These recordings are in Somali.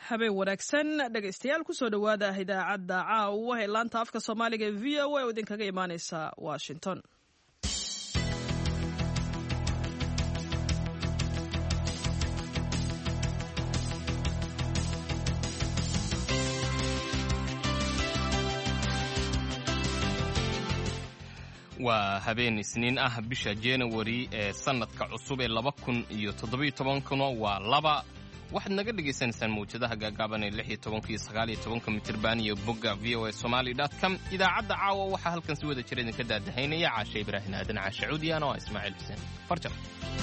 habeen wanaagsan dhegaystayaal kusoo dhowaada idaacadda caawa ee laanta afka soomaaliga ee v o a oo idinkaga imaaneysa washington waa habeen isniin ah bisha januari ee sannadka cusub ee laba kun iyo toddobiyo tobankuna waa laba waxaad naga dhagaysanaysaan mawjadaha gaagaaban ee lix iyo tobanka iyo sagaal iyo tobanka mitirban iyo bogga v o a somali dot com idaacadda caawa waxaa halkan si wada jira idinka daadahaynaya caashe ibraahin aadan caashe cuudiyan oo ismaaciil xuseen farjar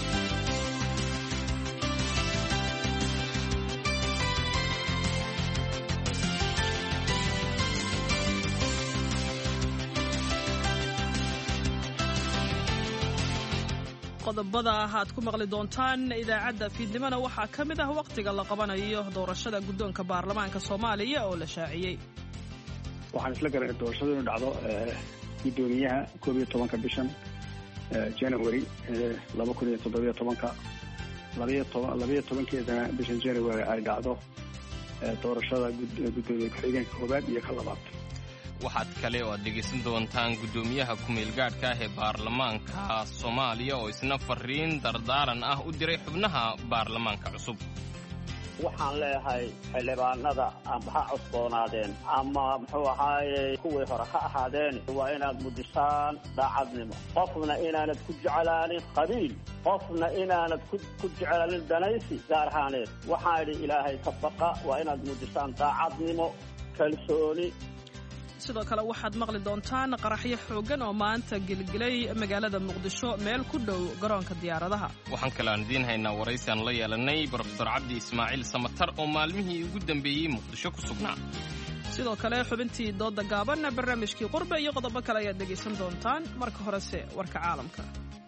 qodobada aad ku maqli doontaan idaacadda fiidnimona waxaa ka mid ah wakhtiga la qabanayo doorashada guddoonka baarlamaanka soomaaliya oo la shaaciyey waxaan isla garay doorashadu inu dhacdo guddoomiyaha koob iyo tobanka bishan january laba kun iyo toddobiyo tobanka labaiyo toban labaiyo tobankeedana bishan january ay dhacdo doorashada guddoomiye ku-xigeenka koowaad iyo ka labaad waxaad kale oo aad dhegaysan doontaan guddoomiyaha ku-meelgaadhka ah ee baarlamaanka soomaaliya oo isna fariin dardaaran ah u diray xubnaha baarlamaanka cusub waxaan leeyahay xildhibaanada amba ha cusboonaadeen ama muxuu ahaaye kuwii hore ha ahaadeen waa inaad mudisaan daacadnimo qofna inaanad ku jeclaanin qabiil qofna inaanad ku jeclaanin danaysi gaar ahaaneed waxaan idhi ilaahay ka baqa waa inaad mudisaan daacadnimo kalsooni sidoo kale waxaad maqli doontaan qaraxyo xooggan oo maanta gelgelay magaalada muqdisho meel ku dhow garoonka diyaaradaha waxaan kale aan idiin haynaa waraysi aan la yeelanay brofesor cabdi ismaaciil samatar oo maalmihii ugu dambeeyey muqdisho ku sugnaa sidoo kale xubintii doodda gaaban barnaamijkii qurbe iyo qodobo kale ayaad dhegaysan doontaan marka horese warka caalamka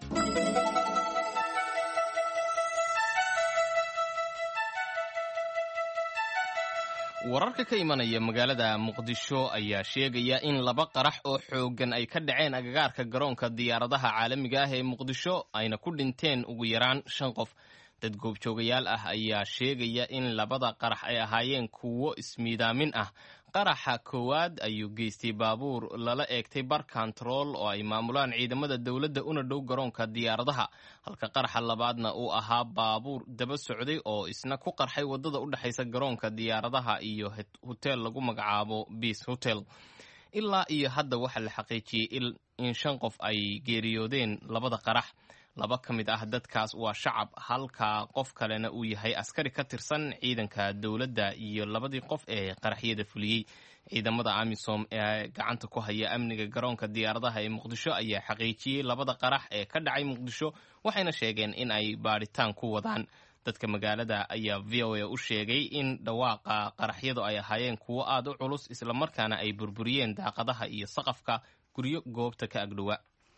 wararka ka imanaya magaalada muqdisho ayaa sheegaya in laba qarax oo xooggan ay ka dhaceen agagaarka garoonka diyaaradaha caalamiga ah ee muqdisho ayna ku dhinteen ugu yaraan shan qof dad goobjoogayaal ah ayaa sheegaya in labada qarax ay ahaayeen kuwo ismiidaamin ah qaraxa koowaad ayuu geystay baabuur lala eegtay bar kontarool oo ay maamulaan ciidamada dowladda una dhow garoonka diyaaradaha halka qaraxa labaadna uu ahaa baabuur daba socday oo isna ku qarxay waddada u dhexaysa garoonka diyaaradaha iyo hoteel lagu magacaabo biis hotel ilaa iyo hadda waxaa la xaqiijiyey in shan qof ay geeriyoodeen labada qarax laba ka mid ah dadkaas waa shacab halka qof kalena uu yahay askari ka tirsan ciidanka dowladda iyo labadii qof ee qaraxyada fuliyey ciidamada amisom ee gacanta ku haya amniga garoonka diyaaradaha ee muqdisho ayaa xaqiijiyey labada qarax ee ka dhacay muqdisho waxayna sheegeen in ay baadhitaan ku wadaan dadka magaalada ayaa v o a u sheegay in dhawaaqa qaraxyadu ay ahaayeen kuwo aada u culus islamarkaana ay burburiyeen daaqadaha iyo saqafka guryo goobta ka agdhowa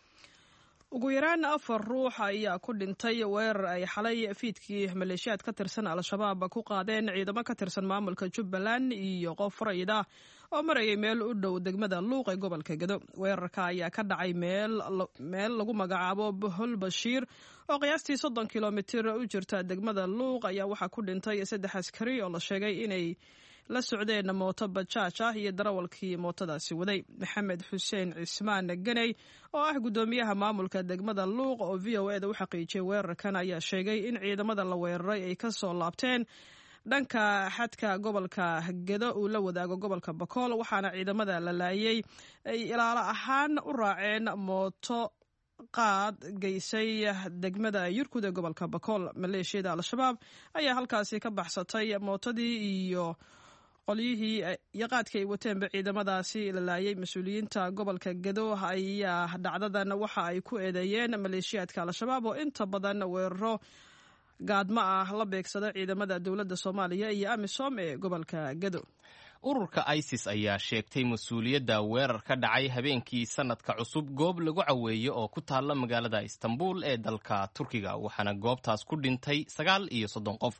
ugu yaraan afar ruux ayaa ku dhintay weerar ay xalay fiidkii maleeshiyaad ka tirsan al-shabaab ku qaadeen ciidamo ka tirsan maamulka jubbaland iyo qof rayid ah oo marayay meel u dhow degmada luuq ee gobolka gedo weerarka ayaa ka dhacay meel lagu magacaabo bohol bashiir oo qiyaastii soddon kilomitir u jirta degmada luuq ayaa waxaa ku dhintay saddex askari oo la sheegay inay la socdeen mooto bajaaj ah iyo darawalkii mootadaasi waday maxamed xuseen cismaan ganey oo ah guddoomiyaha maamulka degmada luuq oo v o eda u xaqiijiyay weerarkan ayaa sheegay in ciidamada la weeraray ay ka soo laabteen dhanka xadka gobolka gedo uu la wadaago gobolka bakool waxaana ciidamada la laayay ay ilaalo ahaan u raaceen mooto qaad geysay degmada yurkud ee gobolka bakool maleeshiyada al-shabaab ayaa halkaasi ka baxsatay mootadii iyo qolyihii iyo qaadkii ay wateenba ciidamadaasi la laayay mas-uuliyiinta gobolka gedo ayaa dhacdadan waxa ay ku eedeeyeen maleeshiyaadka al-shabaab oo inta badan weeraro gaadmo ah la beegsada ciidamada dowladda soomaaliya iyo amisom ee gobolka gedo ururka isis ayaa sheegtay mas-uuliyadda weerar ka dhacay habeenkii sanadka cusub goob lagu caweeyo oo ku taalla magaalada istanbul ee dalka turkiga waxaana goobtaas ku dhintay sagaal iyo soddon qof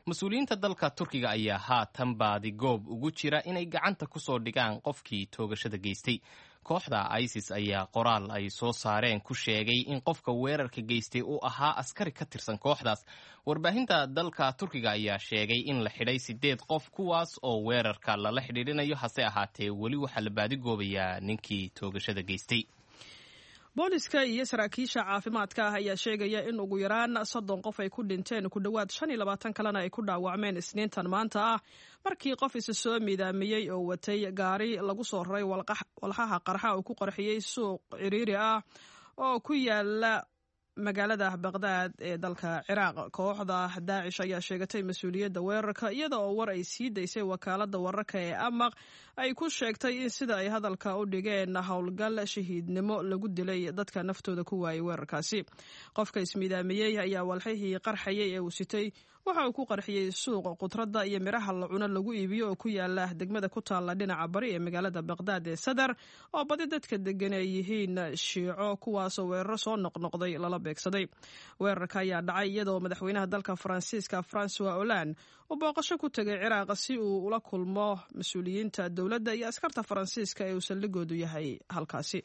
mas-uuliyiinta dalka turkiga ayaa haatan baadi goob ugu jira inay gacanta ku soo dhigaan qofkii toogashada geystay kooxda isis ayaa qoraal ay soo saareen ku sheegay in qofka weerarka geystay uu ahaa askari ka tirsan kooxdaas warbaahinta dalka turkiga ayaa sheegay in la xidhay sideed qof kuwaas oo weerarka lala xidhiidhinayo hase ahaatee weli waxaa la baadigoobayaa ninkii toogashada geystay booliska iyo saraakiisha caafimaadka ah ayaa sheegaya in ugu yaraan soddon qof ay ku dhinteen ku dhowaad shan iyo labaatan kalena ay ku dhaawacmeen isniintan maanta ah markii qof isa soo miidaamiyey oo watay gaari lagu soo raray walxaha qarxa uu ku qarxiyey suuq ciriiri ah oo ku yaala magaalada baqdaad ee dalka ciraaq kooxda daacish ayaa sheegatay mas-uuliyadda weerarka iyada oo war ay sii daysay wakaalada wararka ee amaq ay ku sheegtay in sida ay hadalka u dhigeen howlgal shahiidnimo lagu dilay dadka naftooda ku waayay weerarkaasi qofka ismiidaamiyey ayaa walxihii qarxayay ee uu sitay waxa uu ku qarxiyey suuq khudradda iyo midhaha la cuno lagu iibiyo oo ku yaala degmada ku taalla dhinaca bari ee magaalada baqdaad ee sadar oo badi dadka degan ay yihiin shiico kuwaasoo weeraro soo noqnoqday lala beegsaday weerarka ayaa dhacay iyadoo madaxweynaha dalka faransiiska francois holand uu booqasho ku tegay ciraaq si uu ula kulmo mas-uuliyiinta dowladda iyo askarta faransiiska ee uu saldhigoodu yahay halkaasi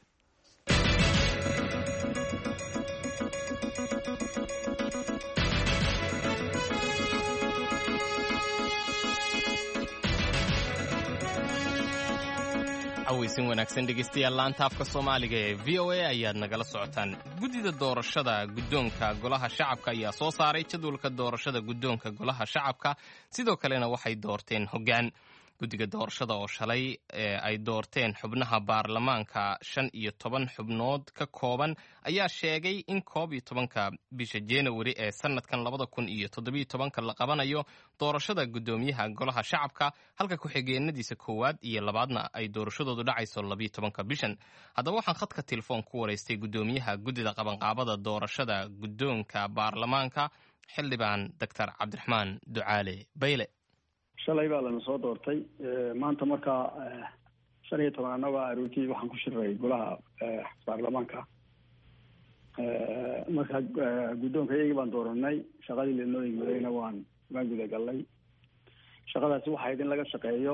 cawaysin wanaagsan dhegeystayaal laanta afka soomaaliga ee v o a ayaad nagala socotaan guddida doorashada guddoonka golaha shacabka ayaa soo saaray jadwalka doorashada guddoonka golaha shacabka sidoo kalena waxay doorteen hoggaan guddiga doorashada oo shalay ay doorteen xubnaha baarlamaanka shan iyo toban xubnood ka kooban ayaa sheegay in koob iyo tobanka bisha januari ee sanadkan labada kun iyo toddobiyo tobanka la qabanayo doorashada guddoomiyaha golaha shacabka halka ku-xigeenadiisa koowaad iyo labaadna ay doorashadoodu dhacayso labiyo tobanka bishan haddaba waxaan khadka telefoon ku waraystay guddoomiyaha guddida qabanqaabada doorashada guddoonka baarlamaanka xildhibaan doctor cabdiraxmaan ducaale bayle shalay baa lana soo doortay maanta markaa shan iyo toban annago aroortii waxaan ku shirray golaha baarlamaanka marka guddoonka iyagii baan dooranay shaqadii lanoo igmadayna waan waan gudagalnay shaqadaasi waxayd in laga shaqeeyo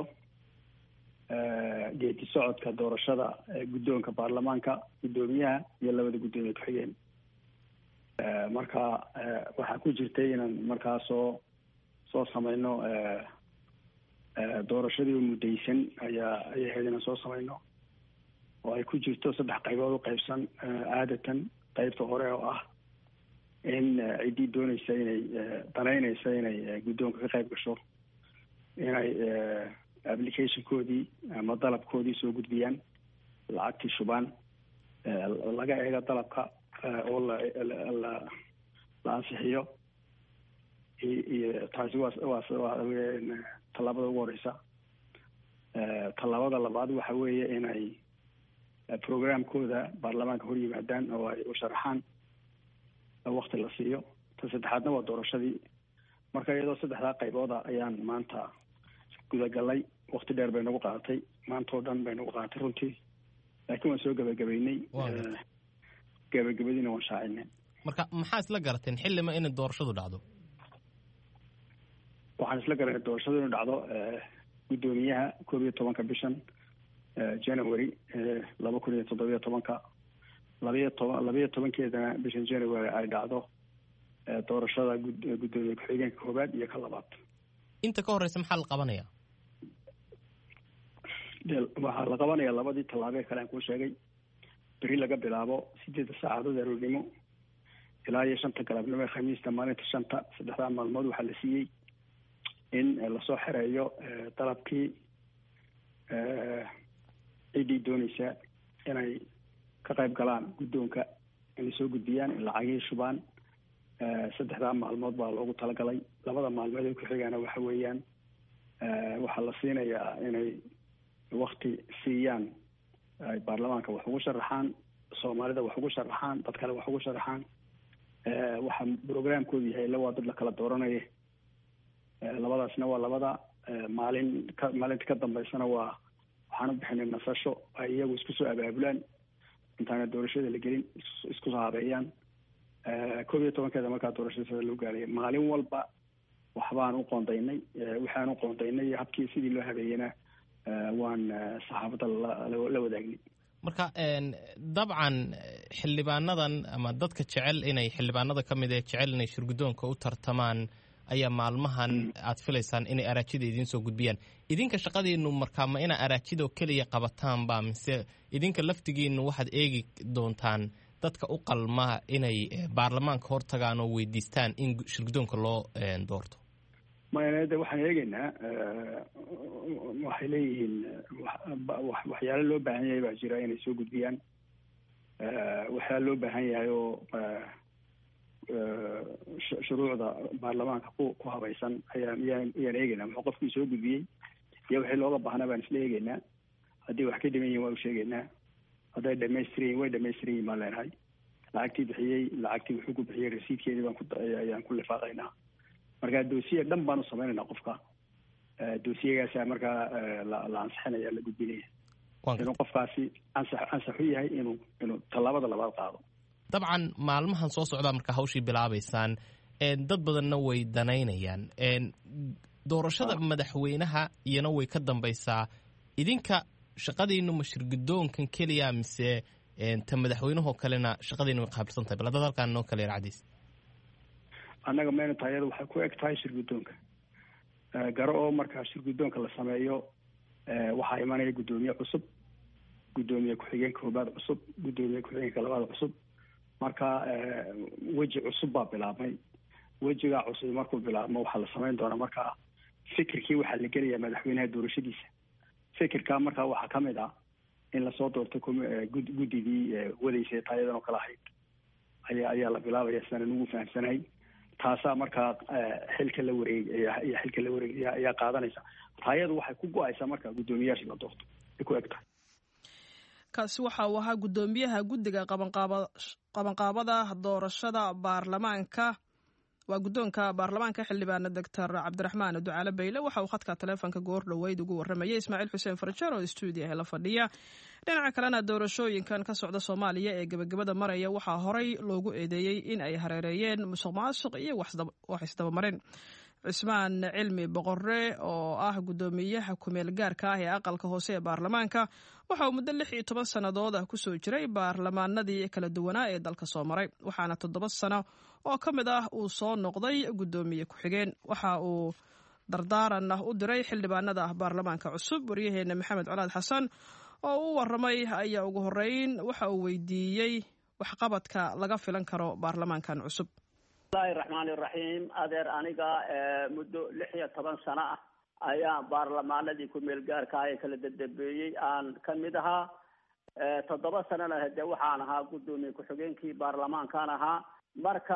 geedi socodka doorashada guddoonka baarlamaanka guddoomiyaha iyo labada guddoomiye ku-xigeen marka waxaa ku jirtay inaan markaa soo soo sameyno doorashadii oo muddaysan ayaa ayay ahayd inaan soo samayno oo ay ku jirto saddex qaybood u qaybsan aadatan qaybta hore oo ah in ciddii dooneysa inay danaynaysa inay guddoonka ka qayb gasho inay applicationkoodii ama dalabkoodii soo gudbiyaan lacagtii shubaan laga eego dalabka oo la la la ansixiyo iyo taasi waa waa waa tallaabada ugu horeysa tallaabada labaad waxa weeye inay programkooda baarlamaanka hor yimaadaan oo ay u sharaxaan wakti la siiyo ta saddexaadna waa doorashadii marka iyadoo saddexdaa qaybooda ayaan maanta gudagalay wakti dheer bay nagu qaadatay maanta oo dhan bay nagu qaadatay runtii laakiin waan soo gebagabeynay gebagabadiina waan shaacinay marka maxaa isla garateen xillima inay doorashadu dhacdo waxaan isla garanay doorashadu inu dhacdo guddoomiyaha koob iyo tobanka bishan january laba kun iyo toddobiyo tobanka labayo toban labayo tobankeedana bishan january ay dhacdo doorashada guddoomiye ku-xigeenka koobaad iyo ka labaad inta ka horeysa maxaa la qabanaya waxaa la qabanaya labadii tallaabee kale aan kuu sheegay beri laga bilaabo sideedda saacadood aroornimo ilaa iyo shanta galabnimo ee khamiista maalinta shanta saddexdaa maalmood waxaa la siiyey in lasoo xereeyo dalabkii ciddii dooneysa inay ka qayb galaan guddoonka inay soo gudbiyaan lacagihii shubaan saddexdaa maalmood baa loogu talagalay labada maalmood ee ku-xigaana waxa weeyaan waxaa la siinayaa inay wakti siiyaan ay baarlamaanka wax ugu sharaxaan soomaalida wax ugu sharaxaan dad kale wax ugu sharaxaan waxaa programkoodu yahay ila waa dad la kala dooranaya labadaasna waa labada maalin ka maalinta ka dambeysana waa waxaan u bixinay nasasho ay iyagu isku soo abaabulaan intaana doorashada la gelin isku soo habeeyaan koob iyo tobankeeda markaa doorashada sida loo gaaraya maalin walba waxbaan u qoondaynay waxaan u qoondaynay habkii sidii loo habeeyena waan saxaafadda la wadaagnay marka dabcan xildhibaanadan ama dadka jecel inay xildhibaanada ka mid ee jecel inay shirguddoonka u tartamaan ayaa maalmahan aad filaysaan inay araajida idiin soo gudbiyaan idinka shaqadiinu markaa ma inaa araajidoo keliya qabataanba mise idinka laftigiinu waxaad eegi doontaan dadka u qalma inay baarlamaanka hortagaan oo weydiistaan in shirguddoonka loo doorto maya de waxaan eegeynaa waxay leeyihiin waxyaalo loo baahan yahay baa jira inay soo gudbiyaan waxyaala loo baahan yahay oo shuruucda baarlamaanka ku ku habaysan ayaan yaan ayaan eegeynaa muxuu qofkii soo gudbiyey iyo wixii looga baahnaa baan isla eegeynaa haddii wax ka dhiman yihin waa u sheegeynaa hadday dhamaystiran yihin way dhamaystiran yihin baan leenahay lacagtii bixiyey lacagtii wuxuu ku bixiyey rasiidkeedii baan ku ayaan ku lifaaqaynaa marka doosiye dhan baan u samaynaynaa qofka doosiyegaasaa markaa la ansixinaya la gudbinaya inuu qofkaasi ansax ansax u yahay inuu inuu tallaabada labaad qaado dabcan maalmahan soo socdaa markaa hawshii bilaabaysaan dad badanna way danaynayaan doorashada madaxweynaha iyana way ka dambaysaa idinka shaqadiinu ma shirgudoonkan keliya mise ta madaxweynahoo kalena shaqadiinu way qaabilsan tahay bal haddaad halkaan noo kale yarcadiis annaga mayna tahay iyada waxay ku eg tahay shirguddoonka garo oo markaa shirguddoonka la sameeyo waxaa imanaya guddoomiye cusub guddoomiye ku-xigeenka koobaad cusub guddoomiye ku-xigeenka labaad cusub marka weji cusub baa bilaabmay wejigaa cusub markuu bilaabmo waxaa la samayn doonaa markaa fikirkii waxaa la gelayaa madaxweynaha doorashadiisa fikirkaa markaa waxaa ka mid ah in lasoo doorto guddidii wadaysay taayadan oo kale ahayd ayaa ayaa la bilaabaya sidaan ugu fahamsanahay taasaa markaa xilka la wareeg iyo xilka la wareeg ayaa qaadanaysa taayadu waxay ku go-aysaa markaa guddoomiyayaashii la doorto ay ku eg tahay kaasi waxa uu ahaa guddoomiyaha guddiga qabanqaabada doorashada baarlamaanka waa guddoonka baarlamaanka xildhibaana doctor cabdiraxmaan ducaale bayle waxa uu khadka taleefonka goor dhoweyd ugu warramayay ismaaciil xuseen farjar oo stuudiyaha la fadhiya dhinaca kalena doorashooyinkan ka socda soomaaliya ee gebagabada maraya waxaa horey loogu eedeeyey in ay hareereeyeen musuq maasuq iyo wax isdabamarin cismaan cilmi boqore oo ah guddoomiyaha kumeel gaarka ah ee aqalka hoose ee baarlamaanka waxa uu muddo lix iyo toban sannadood ah kusoo jiray baarlamaanadii kala duwanaa ee dalka soo maray waxaana toddoba sano oo ka mid ah uu soo noqday guddoomiye ku-xigeen waxa uu dardaaran u diray xildhibaanada baarlamaanka cusub waryaheena maxamed colaad xasan oo u waramay ayaa ugu horeyn waxa uu weydiiyey waxqabadka laga filan karo baarlamaankan cusub bismillahi raxmaani raxiim adeer aniga muddo lix iyo toban sano ah ayaa baarlamaanadii ku-meel gaarka ah ee kala dadambeeyey aan ka mid ahaa toddoba sanana hade waxaan ahaa guddoomiye ku-xigeenkii baarlamaankan ahaa marka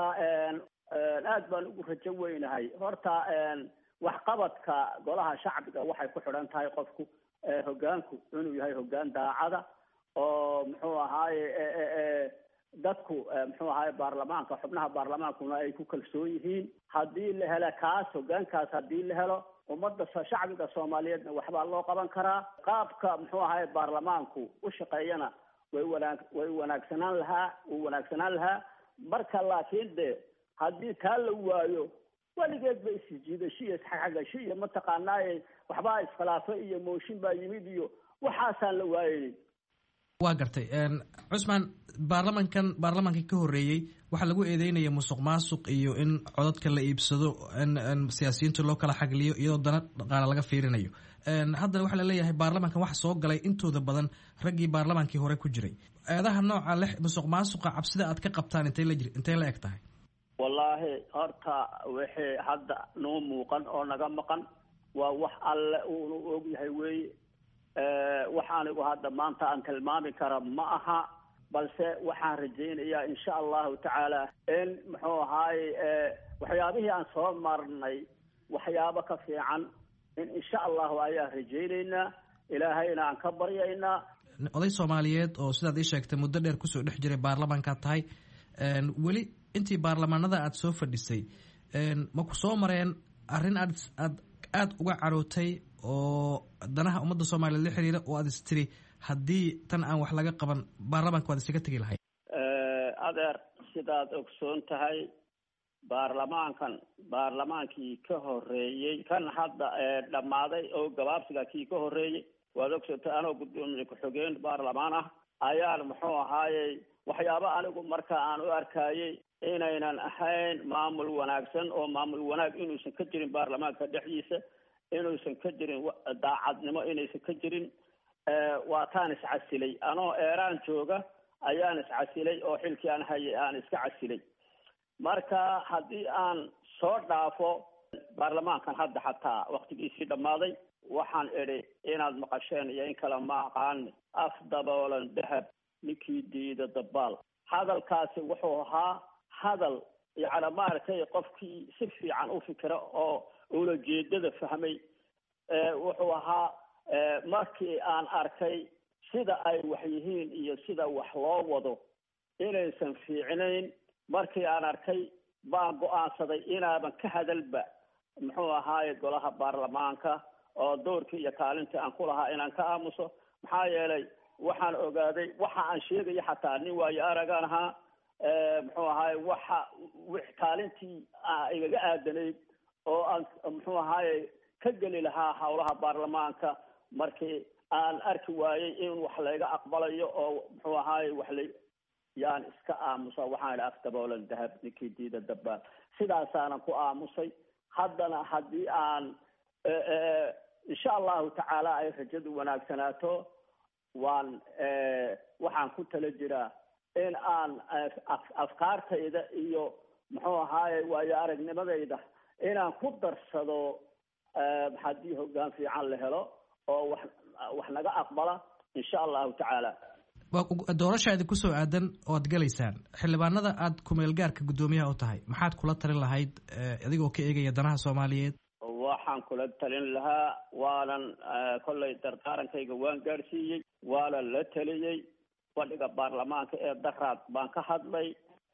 aad baan ugu rajo weynahay horta waxqabadka golaha shacbiga waxay ku xidhan tahay qofku hogaanku inuu yahay hogaan daacada oo muxuu ahaaye dadku muxuu ahaye baarlamaanka xubnaha baarlamaankuna ay ku kalsoon yihiin haddii la helo kaas hogaankaas haddii la helo ummadda shacbiga soomaaliyeedna waxbaa loo qaban karaa qaabka muxuu ahaye baarlamaanku u shaqeeyana way wanaag way wanaagsanaan lahaa wuu wanaagsanaan lahaa marka laakiin de haddii taa la waayo weligeed ba isjiidasho iyo isxagasho iyo mataqaanaaye waxbaa iskhilaafo iyo mooshin baa yimid iyo waxaasaan la waayay waa gartay cusmaan baarlamankan baarlamaanka ka horreeyey waxaa lagu eedeynaya musuq maasuq iyo in codadka la iibsado in siyaasiyiinta loo kala xagliyo iyadoo dana dhaqaale laga fiirinayo haddana waxaa laleeyahay baarlamankan waxa soo galay intooda badan raggii baarlamaankii hore ku jiray eedaha nooca leh musuq maasuqa cabsida aad ka qabtaan intay la jir intay la eg tahay wallaahi horta wixii hadda noo muuqan oo naga maqan waa wax alle uunu og yahay weeye wax anigu hadda maanta aan tilmaami kara ma aha balse waxaan rajaynayaa insha allahu tacaala in muxuu ahaaye waxyaabihii aan soo marnay waxyaabo ka fiican in insha allahu ayaan rajaynaynaa ilaahayna aan ka baryaynaa oday soomaaliyeed oo sidaad ii sheegtay muddo dheer kusoo dhex jiray baarlamaankaad tahay weli intii baarlamaanada aada soo fadhisay ma ku soo mareen arrin aad aad aada uga carootay oo danaha ummadda soomaaliyeed la xiriira oo aad is tiri haddii tan aan wax laga qaban baarlamaanka waad isaga tegi lahayd adeer sidaad ogsoon tahay baarlamaankan baarlamaankii ka horeeyey kan hadda dhammaaday oo gabaabsiga kii ka horeeyey waad ogsatay anoo guddoomiye ku-xigeen baarlamaan ah ayaan muxuu ahaayey waxyaaba anigu marka aan u arkayey inaynan ahayn maamul wanaagsan oo maamul wanaag inuusan ka jirin baarlamaanka dhexdiisa inuusan ka jirin daacadnimo inaysan ka jirin waa taan iscasilay anoo eeraan jooga ayaan iscasilay oo xilkii aan hayay aan iska casilay marka haddii aan soo dhaafo baarlamaankan hadda xataa waktigiisii dhammaaday waxaan idhi inaad maqasheen iyo in kale ma aqaan af daboolan dahab ninkii diida dabaal hadalkaasi wuxuu ahaa hadal yacni maaragtay qofkii si fiican u fikira oo ulajeedada fahmay wuxuu ahaa markii aan arkay sida ay wax yihiin iyo sida wax loo wado inaysan fiicnayn markii aan arkay baan go-aansaday inaaban ka hadalba muxuu ahaaye golaha baarlamaanka oo doorkii iyo kaalintii aan ku lahaa inaan ka aamuso maxaa yeelay waxaan ogaaday waxa aan sheegaya xataa nin waayo aragaan ahaa muxuu ahaaye waxa kaalintii igaga aadanayd oo aan muxuu ahaaye ka geli lahaa howlaha baarlamaanka markii aan arki waayey in wax layga aqbalayo oo muxuu ahaaye wax la yaan iska aamusa waxaan idhi afdaboolan dahab ninkii diida dabaal sidaasaanan ku aamusay haddana haddii aan insha allahu tacaala ay rajadu wanaagsanaato waan waxaan ku tala jiraa in aan afkaartayda iyo muxuu ahaaye waayo aragnimadayda inaan ku darsado haddii hoggaan fiican la helo oo wax wax naga aqbala insha allahu tacaala doorashaadi kusoo aadan oad galaysaan xildhibaanada aad kumeel gaarka guddoomiyaha u tahay maxaad kula talin lahayd adigoo ka eegaya danaha soomaaliyeed waxaan kula talin lahaa waanan kollay dardaarankayga waan gaadhsiiyey waanan la taliyey fadhiga baarlamaanka ee daraad baan ka hadlay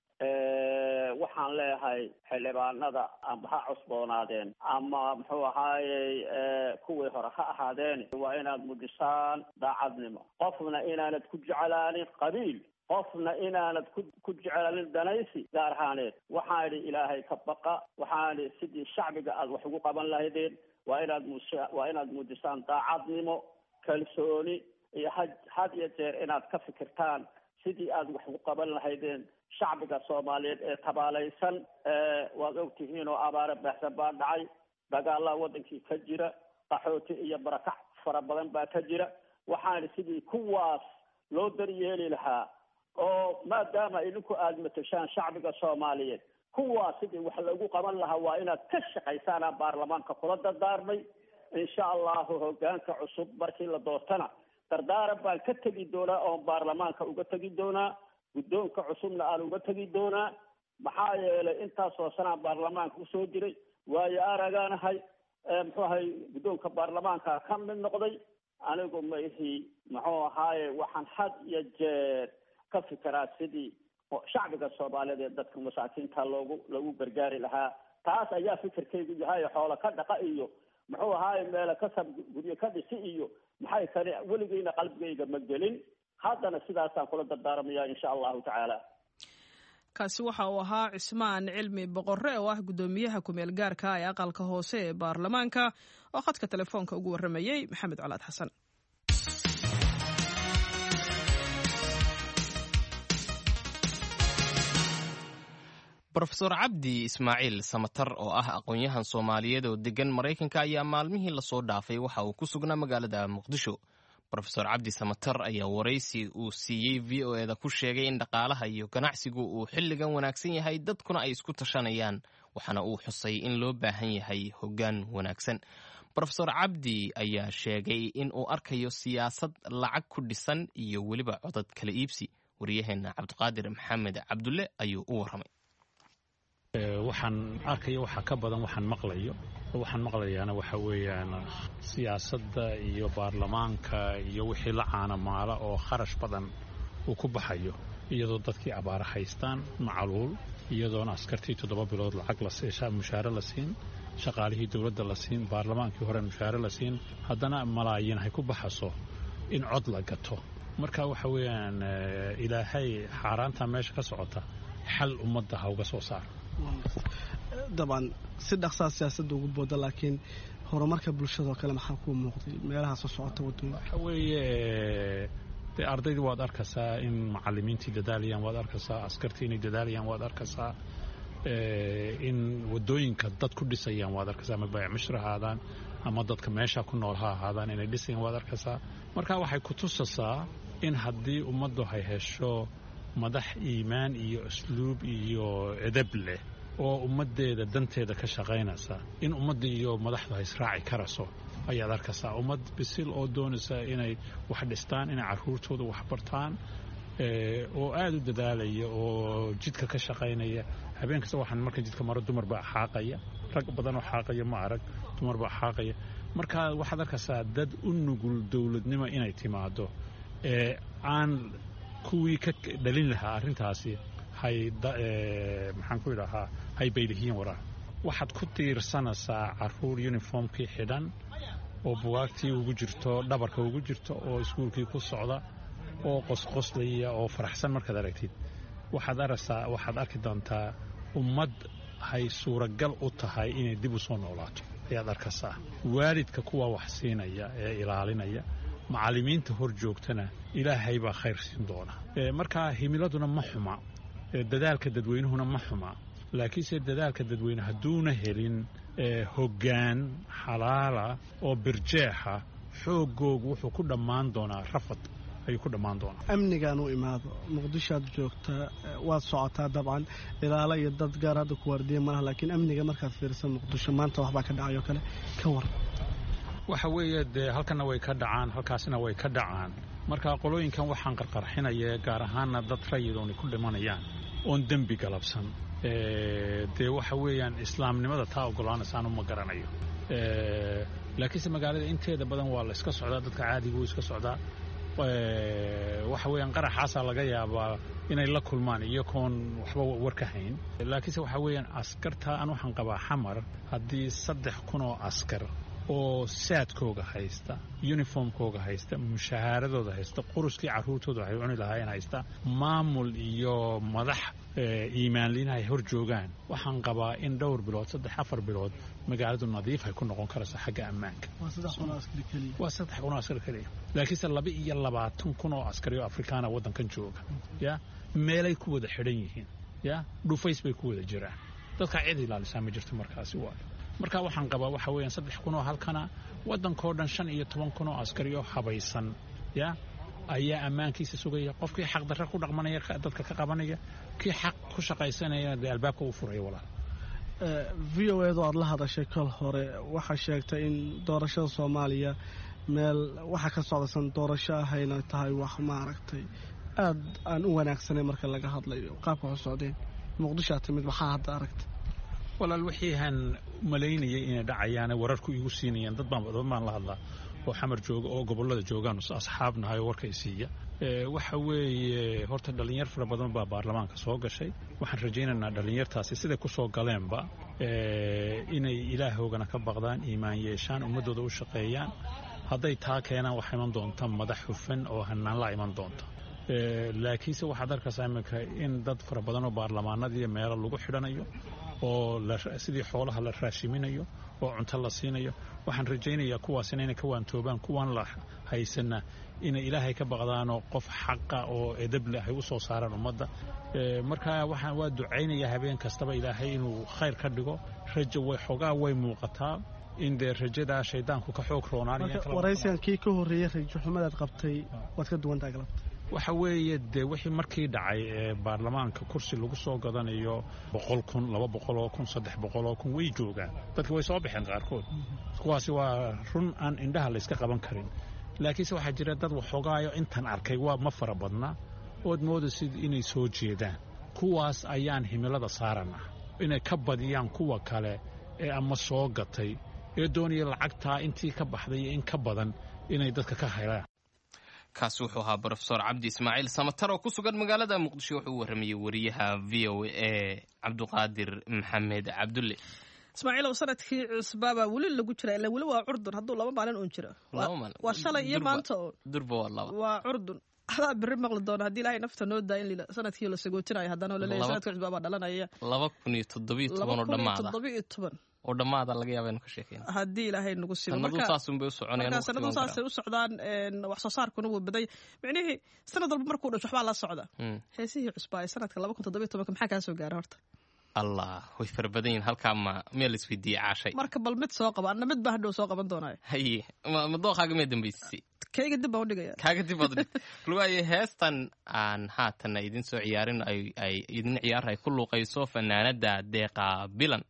waxaan leeyahay xildhibaanada amba ha cusboonaadeen ama muxuu ahaayey kuwii hore ha ahaadeen waa inaad mujisaan daacadnimo qofna inaanad ku jeclaanin qabiil qofna inaanad ku ku jeclaanin danaysi gaar ahaaneed waxaan idhi ilaahay ka baqa waxaan idhi sidii shacbiga aad wax ugu qaban lahaydeen waa inaad mus waa inaad muujisaan daacadnimo kalsooni iyo had had iyo jeer inaad ka fikirtaan sidii aad wax ugu qaban lahaydeen shacbiga soomaaliyeed ee tabaalaysan waad ogtihiin oo abaare baaxsan baa dhacay dagaalaa wadankii ka jira qaxooti iyo barakac fara badan baa ka jira waxaan sidii kuwaas loo daryeeli lahaa oo maadaama idinku aada matashaan shacbiga soomaaliyeed kuwaas sidii wax lagu qaban lahaa waa inaad ka shaqaysaanaa baarlamaanka kula dardaarmay insha allahu hogaanka cusub markii la doortana dardaaran baan ka tegi doonaa oon baarlamaanka uga tegi doonaa guddoonka cusubna aan uga tegi doonaa maxaa yeelay intaasoo sanaan baarlamaanka usoo jiray waayo aragaanahay muxuu ahay guddoonka baarlamaanka ka mid noqday anigu ma ihi muxuu ahaaye waxaan had iyo jeer ka fikiraa sidii shacbiga soomaaliyeed ee dadka masaakiinta loogu lagu gargaari lahaa taas ayaa fikirkaygu yahay xoolo ka dhaqa iyo muxuu ahaaye meelo kasab guryo ka dhisi iyo maxay kani weligeyna qalbigayga ma gelin haddana sidaasaan kula dardaarmaya insha allahu tacaala kaasi waxa uu ahaa cismaan cilmi boqorre oo ah guddoomiyaha kumeel gaarka ee aqalka hoose ee baarlamaanka oo khadka telefoonka ugu warramayey maxamed colaad xasan rofeor cabdi ismaaciil samatar oo ah aqoon-yahan soomaaliyeed oo degan maraykanka ayaa maalmihii lasoo dhaafay waxa uu ku sugnaa magaalada muqdisho rofeor cabdi samatar ayaa waraysi uu siiyey v o eda ku sheegay in dhaqaalaha iyo ganacsigu uu xilligan wanaagsan yahay dadkuna ay isku tashanayaan waxaana uu xusay in loo baahan yahay hoggaan wanaagsan rofeor cabdi ayaa sheegay in uu arkayo siyaasad lacag ku dhisan iyo weliba codad kala iibsi waryaheena cabdiqaadir maxamed cabdulle ayuu u warramay waxaan arkaya waxaa ka badan waxaan maqlayo waxaan maqlayaana waxa weeyaan siyaasadda iyo baarlamaanka iyo wixii la caanamaala oo kharash badan uu ku baxayo iyadoo dadkii abaara haystaan macaluul iyadoona askartii toddoba bilood lacag mushaare la siin shaqaalihii dowladda la siin baarlamaankii hore mushaare la siin haddana malaayiin hay ku baxaso in cod la gato marka waxa weeyaan ilaahay xaaraantaa meesha ka socota xal ummadda ha uga soo saaro dabcan si dhaqsaa siyaasadda ugu booda laakiin horumarka bulshadao kale maxaa kuu muuqday meelaha soo socota wadooyinka waxa weeye dee ardaydii waad arkaysaa in macalimiintii dadaalayaan waad arkaysaa askartii inay dadaalayaan waad arkaysaa in wadooyinka dad ku dhisayaan waad arkaysaa ama baayac mishri ahaadaan ama dadka meesha ku nool ha ahaadaan inay dhisayaan waad arkaysaa marka waxay ku tusasaa in haddii ummaddu ay hesho madax iimaan iyo asluub iyo edab leh oo ummaddeeda danteeda ka shaqaynaysa in ummadda iyo madaxdu ay israaci karayso ayaad arkaysaa ummad bisil oo doonaysa inay wax dhistaan inay caruurtooda wax bartaan oo aada u dadaalaya oo jidka ka shaqaynaya habeen kasta waxaan marka jidka maro dumar baa xaaqaya rag badan oo xaaqaya ma arag dumar baa xaaqaya marka waxaad arkaysaa dad u nugul dowladnimo inay timaado ee aan kuwii ka dhalin lahaa arrintaasi hay maxaan ku idhahaa hay baylihiin waraa waxaad ku tiirsanaysaa caruur uniformkii xidhan oo bugaagtii ugu jirto dhabarka ugu jirto oo iskuulkii ku socda oo qosqoslaya oo faraxsan markaad aragtid waxaad aragtaa waxaad arki doontaa ummad hay suuragal u tahay inay dib u soo noolaato ayaad arkaysaa waalidka kuwa wax siinaya ee ilaalinaya macallimiinta hor joogtana ilaahay baa khayr siin doona markaa himiladuna ma xuma dadaalka dadweynuhuna ma xuma laakiinse dadaalka dadweyne hadduuna helin hoggaan xalaala oo birjeexa xoogoogu wuxuu ku dhammaan doonaa rafad ayuu ku dhammaan doonaa amnigaan u imaado muqdishoaad joogtaa waad socotaa dabcan ilaalo iyo dad gaar hadda ku waardiya malaha laakiin amniga markaad fiirisa muqdisho maanta waxbaa ka dhacayoo kale ka war waxa weeye dee halkana way ka dhacaan halkaasina way ka dhacaan marka qolooyinkan waxaan qarqarxinaya gaar ahaana dad rayidoonay ku dhimanayaan oon dembi galabsan dee waxa weeyaan islaamnimada taa ogolaanaysaan uma garanayo laakiinse magaalada inteeda badan waa la iska socdaa dadka caadiga wuu iska socdaa waxa weeyaan qaraxaasaa laga yaabaa inay la kulmaan iyagoon waxba war ka hayn laakiinse waxa weeyaan askarta an waxaan qabaa xamar haddii saddex kun oo askar oo saadkooga haysta uniformkooga haysta mushahaaradooda haysta quruskii caruurtooda waxay cuni lahaayeen haysta maamul iyo madax iimaanliina ay hor joogaan waxaan qabaa in dhowr bilood saddex afar bilood magaaladu nadiif ay ku noqon karayso xagga ammaanka waa saddex kun oo askar keliya laakiinse laba iyo labaatan kun oo askari oo afrikaana waddankan jooga ya meelay ku wada xidhan yihiin ya dhufays bay ku wada jiraan dadkaa cid ilaalisaa ma jirto markaasi waayo marka waxaan qabaa waxa weeyaan saddex kun oo halkana waddankao dhan shan iyo toban kun oo askari oo habaysan ya ayaa ammaankiisa sugaya qofkii xaq darre ku dhaqmanaya dadka ka qabanaya kii xaq ku shaqaysanayana dee albaabka u furaya walaal v o edu aada la hadashay kol hore waxaa sheegtay in doorashada soomaaliya meel waxa ka socdaysan doorasho ahayna tahay wax maaragtay aada aan u wanaagsanay marka laga hadlayo qaabka waxu socdeen muqdishoa timid maxaa hadda aragtay walaal wixii aan malaynayay inay dhacayaane wararku igu siinayaan dad baan dad baan la hadlaa oo xamar jooga oo gobollada joogaan asxaabnahay oo warkay siiya waxa weeye horta dhallinyar fara badan baa baarlamaanka soo gashay waxaan rajaynaynaa dhallinyartaasi siday ku soo galeenba inay ilaahoogana ka baqdaan iimaan yeeshaan ummaddooda u shaqeeyaan hadday taa keenaan waxaa iman doonta madax hufan oo hanaanla iman doonta laakiinse waxaad arkaysaa iminka in dad fara badan oo baarlamaanadiiyo meelo lagu xidhanayo oo sidii xoolaha la raashiminayo oo cunto la siinayo waxaan rajaynayaa kuwaasina inay ka waantoobaan kuwan la haysana inay ilaahay ka baqdaanoo qof xaqa oo edableh ay u soo saaraan ummadda marka waxaan waa ducaynayaa habeen kastaba ilaahay inuu khayr ka dhigo rajo way xoogaa way muuqataa in dee rajadaa shaydaanku ka xoog roonaanwaraysigan kii ka horreeyey rajo xumadaad qabtay waad ka duwantaa galabta waxa weeye dee wixii markii dhacay ee baarlamaanka kursi lagu soo gadanayo boqol kun laba boqol oo kun saddex boqol oo kun way joogaan dadka way soo baxeen qaarkood kuwaasi waa run aan indhaha layska qaban karin laakiinse waxaa jira dad waxoogaayo intan arkay waa ma fara badna ood moodaysid inay soo jeedaan kuwaas ayaan himilada saarana inay ka badiyaan kuwa kale ee ama soo gatay ee doonaya lacagtaa intii ka baxday iyo in ka badan inay dadka ka helaan kaasi wuxuu ahaa brofesor cabdi ismaaciil samatar oo ku sugan magaalada muqdisho wuxuu u warramayey wariyaha v o a cabduqaadir maxamed cabdulle ismaaciil ow sanadkii cusbaabaa weli lagu jira ila weli waa curdun hadduu laba maalin uun jiro waa shalay iyo maanta oo durba waa laba waa curdun adaa beri maqli doona haddii ilaahay nafta noo daa in sanadkii la sagootinayo haddana oo laleeyahay Laba- sanadka cusbaa baa dhalanaya laba kun iyo toddobiyo toban laba oo kun iyo dhammaada toddoba iyo toban oo dhammaada laga yaaba inu ka sheekeyna haddii ilaahay nagu sibo sanadu marka saasunbay u soconayaan marka waqti sanadu waan saasay u socdaan een, wax soo saarkuna wuu baday micnihii sanad walba markuu dhasho waxbaa la socda Mm. heesihii cusbaa ee sanadka laba kun toddoba iyo tobanka maxaa kaa soo gaara horta allah way fara badan yihin halkaa ma meel isweydiiyey caashay marka bal mid soo qaba anna mid baa hadhow soo qaban doonaayo haye ma- ma dooqaaga mee dambaysay kayga dib baan u dhigaya kaaga dib baad luwaaye heestan aan haatana idin soo ciyaarin ay ay idin ciyaar ay ku luuqayso fanaanada deeqa bilan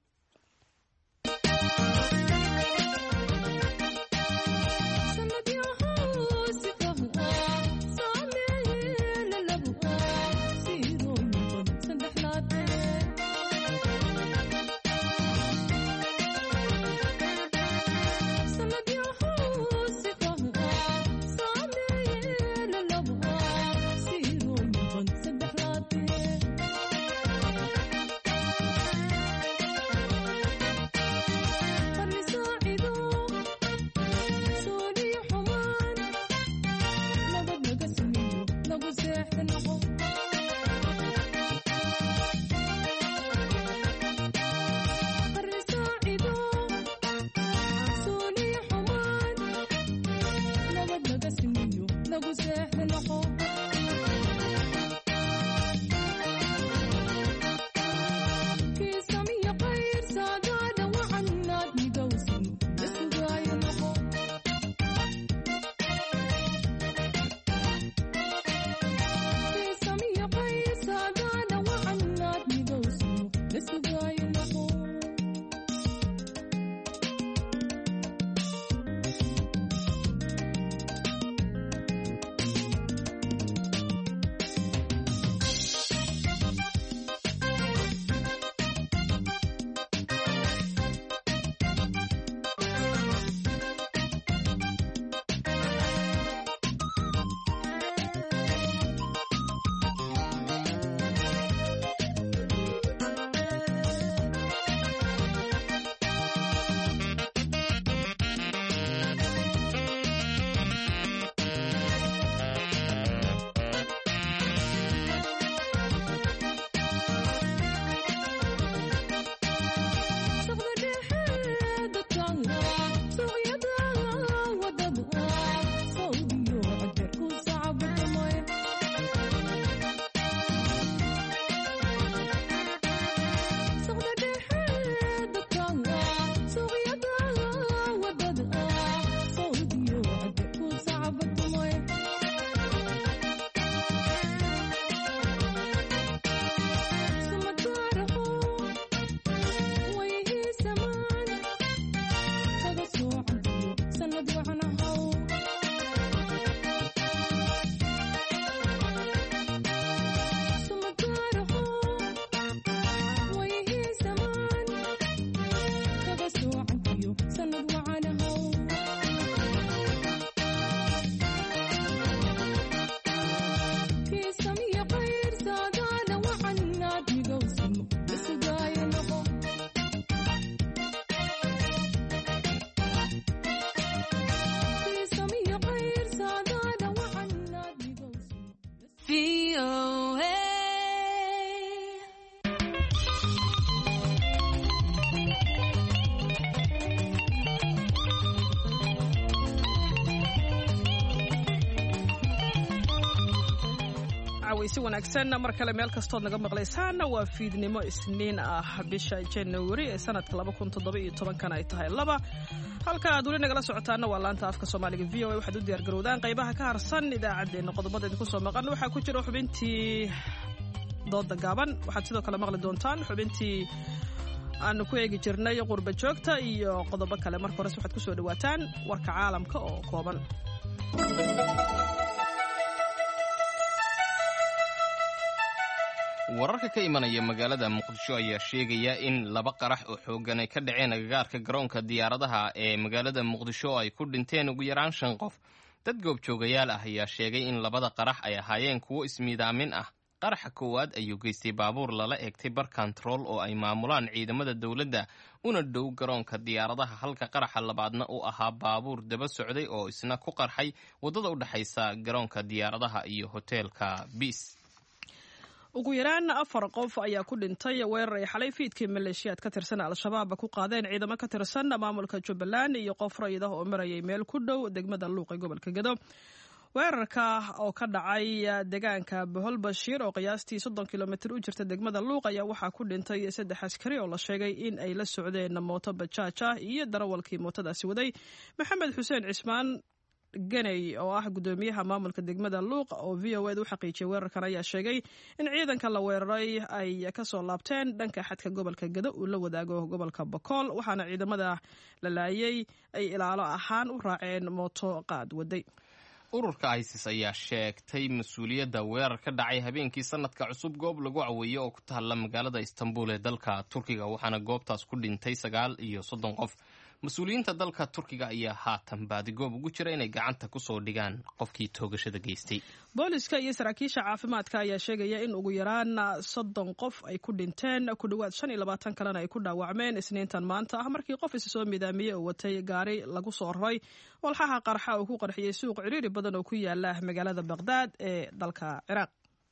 si wanaagsan mar kale meel kastood naga maqlaysaana waa fiidnimo isniin ah bisha janawari ee sanadka kana ay tahay laba halka aad weli nagala socotaana waa laanta afka soomaaliga v o a waxaad u diyaargarowdaan qaybaha ka harsan idaacaddeenna qodobada idinku soo maqan waxaa ku jira xubintii dooda gaaban waxaad sidoo kale maqli doontaan xubintii aanu ku eegi jirnay qurba joogta iyo qodobo kale marka hores waxaad kusoo dhawaataan warka caalamka oo kooban wararka ka imanaya magaalada muqdisho ayaa sheegaya in laba qarax oo xooggan ay ka dhaceen agagaarka garoonka diyaaradaha ee magaalada muqdisho oo ay ku dhinteen ugu yaraan shan qof dad goobjoogayaal ah ayaa sheegay in labada qarax ay ahaayeen kuwo ismiidaamin ah qaraxa koowaad ayuu geystay baabuur lala eegtay bar kontarool oo ay maamulaan ciidamada dowladda una dhow garoonka diyaaradaha halka qaraxa labaadna uu ahaa baabuur daba socday oo isna ku qarxay waddada u dhexaysa garoonka diyaaradaha iyo hoteelka biis ugu yaraan afar qof ayaa ku dhintay weerar ay xalay fiidkii maleeshiyaad ka tirsan al-shabaab ku qaadeen ciidamo ka tirsan maamulka jubbaland iyo qof rayid ah oo marayay meel ku dhow degmada luuq ee gobolka gedo weerarka oo ka dhacay deegaanka bohol bashiir oo qiyaastii soddon kilomitir u jirta degmada luuq ayaa waxaa ku dhintay saddex askari oo la sheegay in ay la socdeen mooto bajaaj ah iyo darawalkii mootadaasi waday maxamed xuseen cismaan ganey oo ah guddoomiyaha maamulka degmada luuq oo v o ed u xaqiijiyay weerarkan ayaa sheegay in ciidanka la weeraray ay kasoo laabteen dhanka xadka gobolka gado uu la wadaago gobolka bokool waxaana ciidamada la laayay ay ilaalo ahaan u raaceen mooto qaad waday ururka isis ayaa sheegtay mas-uuliyadda weerar ka dhacay habeenkii sanadka cusub goob lagu caweeye oo ku taalla magaalada istanbul ee dalka turkiga waxaana goobtaas ku dhintay sagaal iyo soddon qof mas-uuliyiinta dalka turkiga ayaa haatan baadigoob ugu jira inay gacanta kusoo dhigaan qofkii toogashada geystay booliska iyo saraakiisha caafimaadka ayaa sheegaya in ugu yaraan soddon qof ay ku dhinteen ku dhowaad shan iyo labaatan kalena ay ku dhaawacmeen isniintan maanta ah markii qof isa soo midaamiyey oo watay gaari lagu soo raray walxaha qarxa uu ku qarxiyey suuq ciriiri badan oo ku yaala magaalada baqhdaad ee dalka ciraaq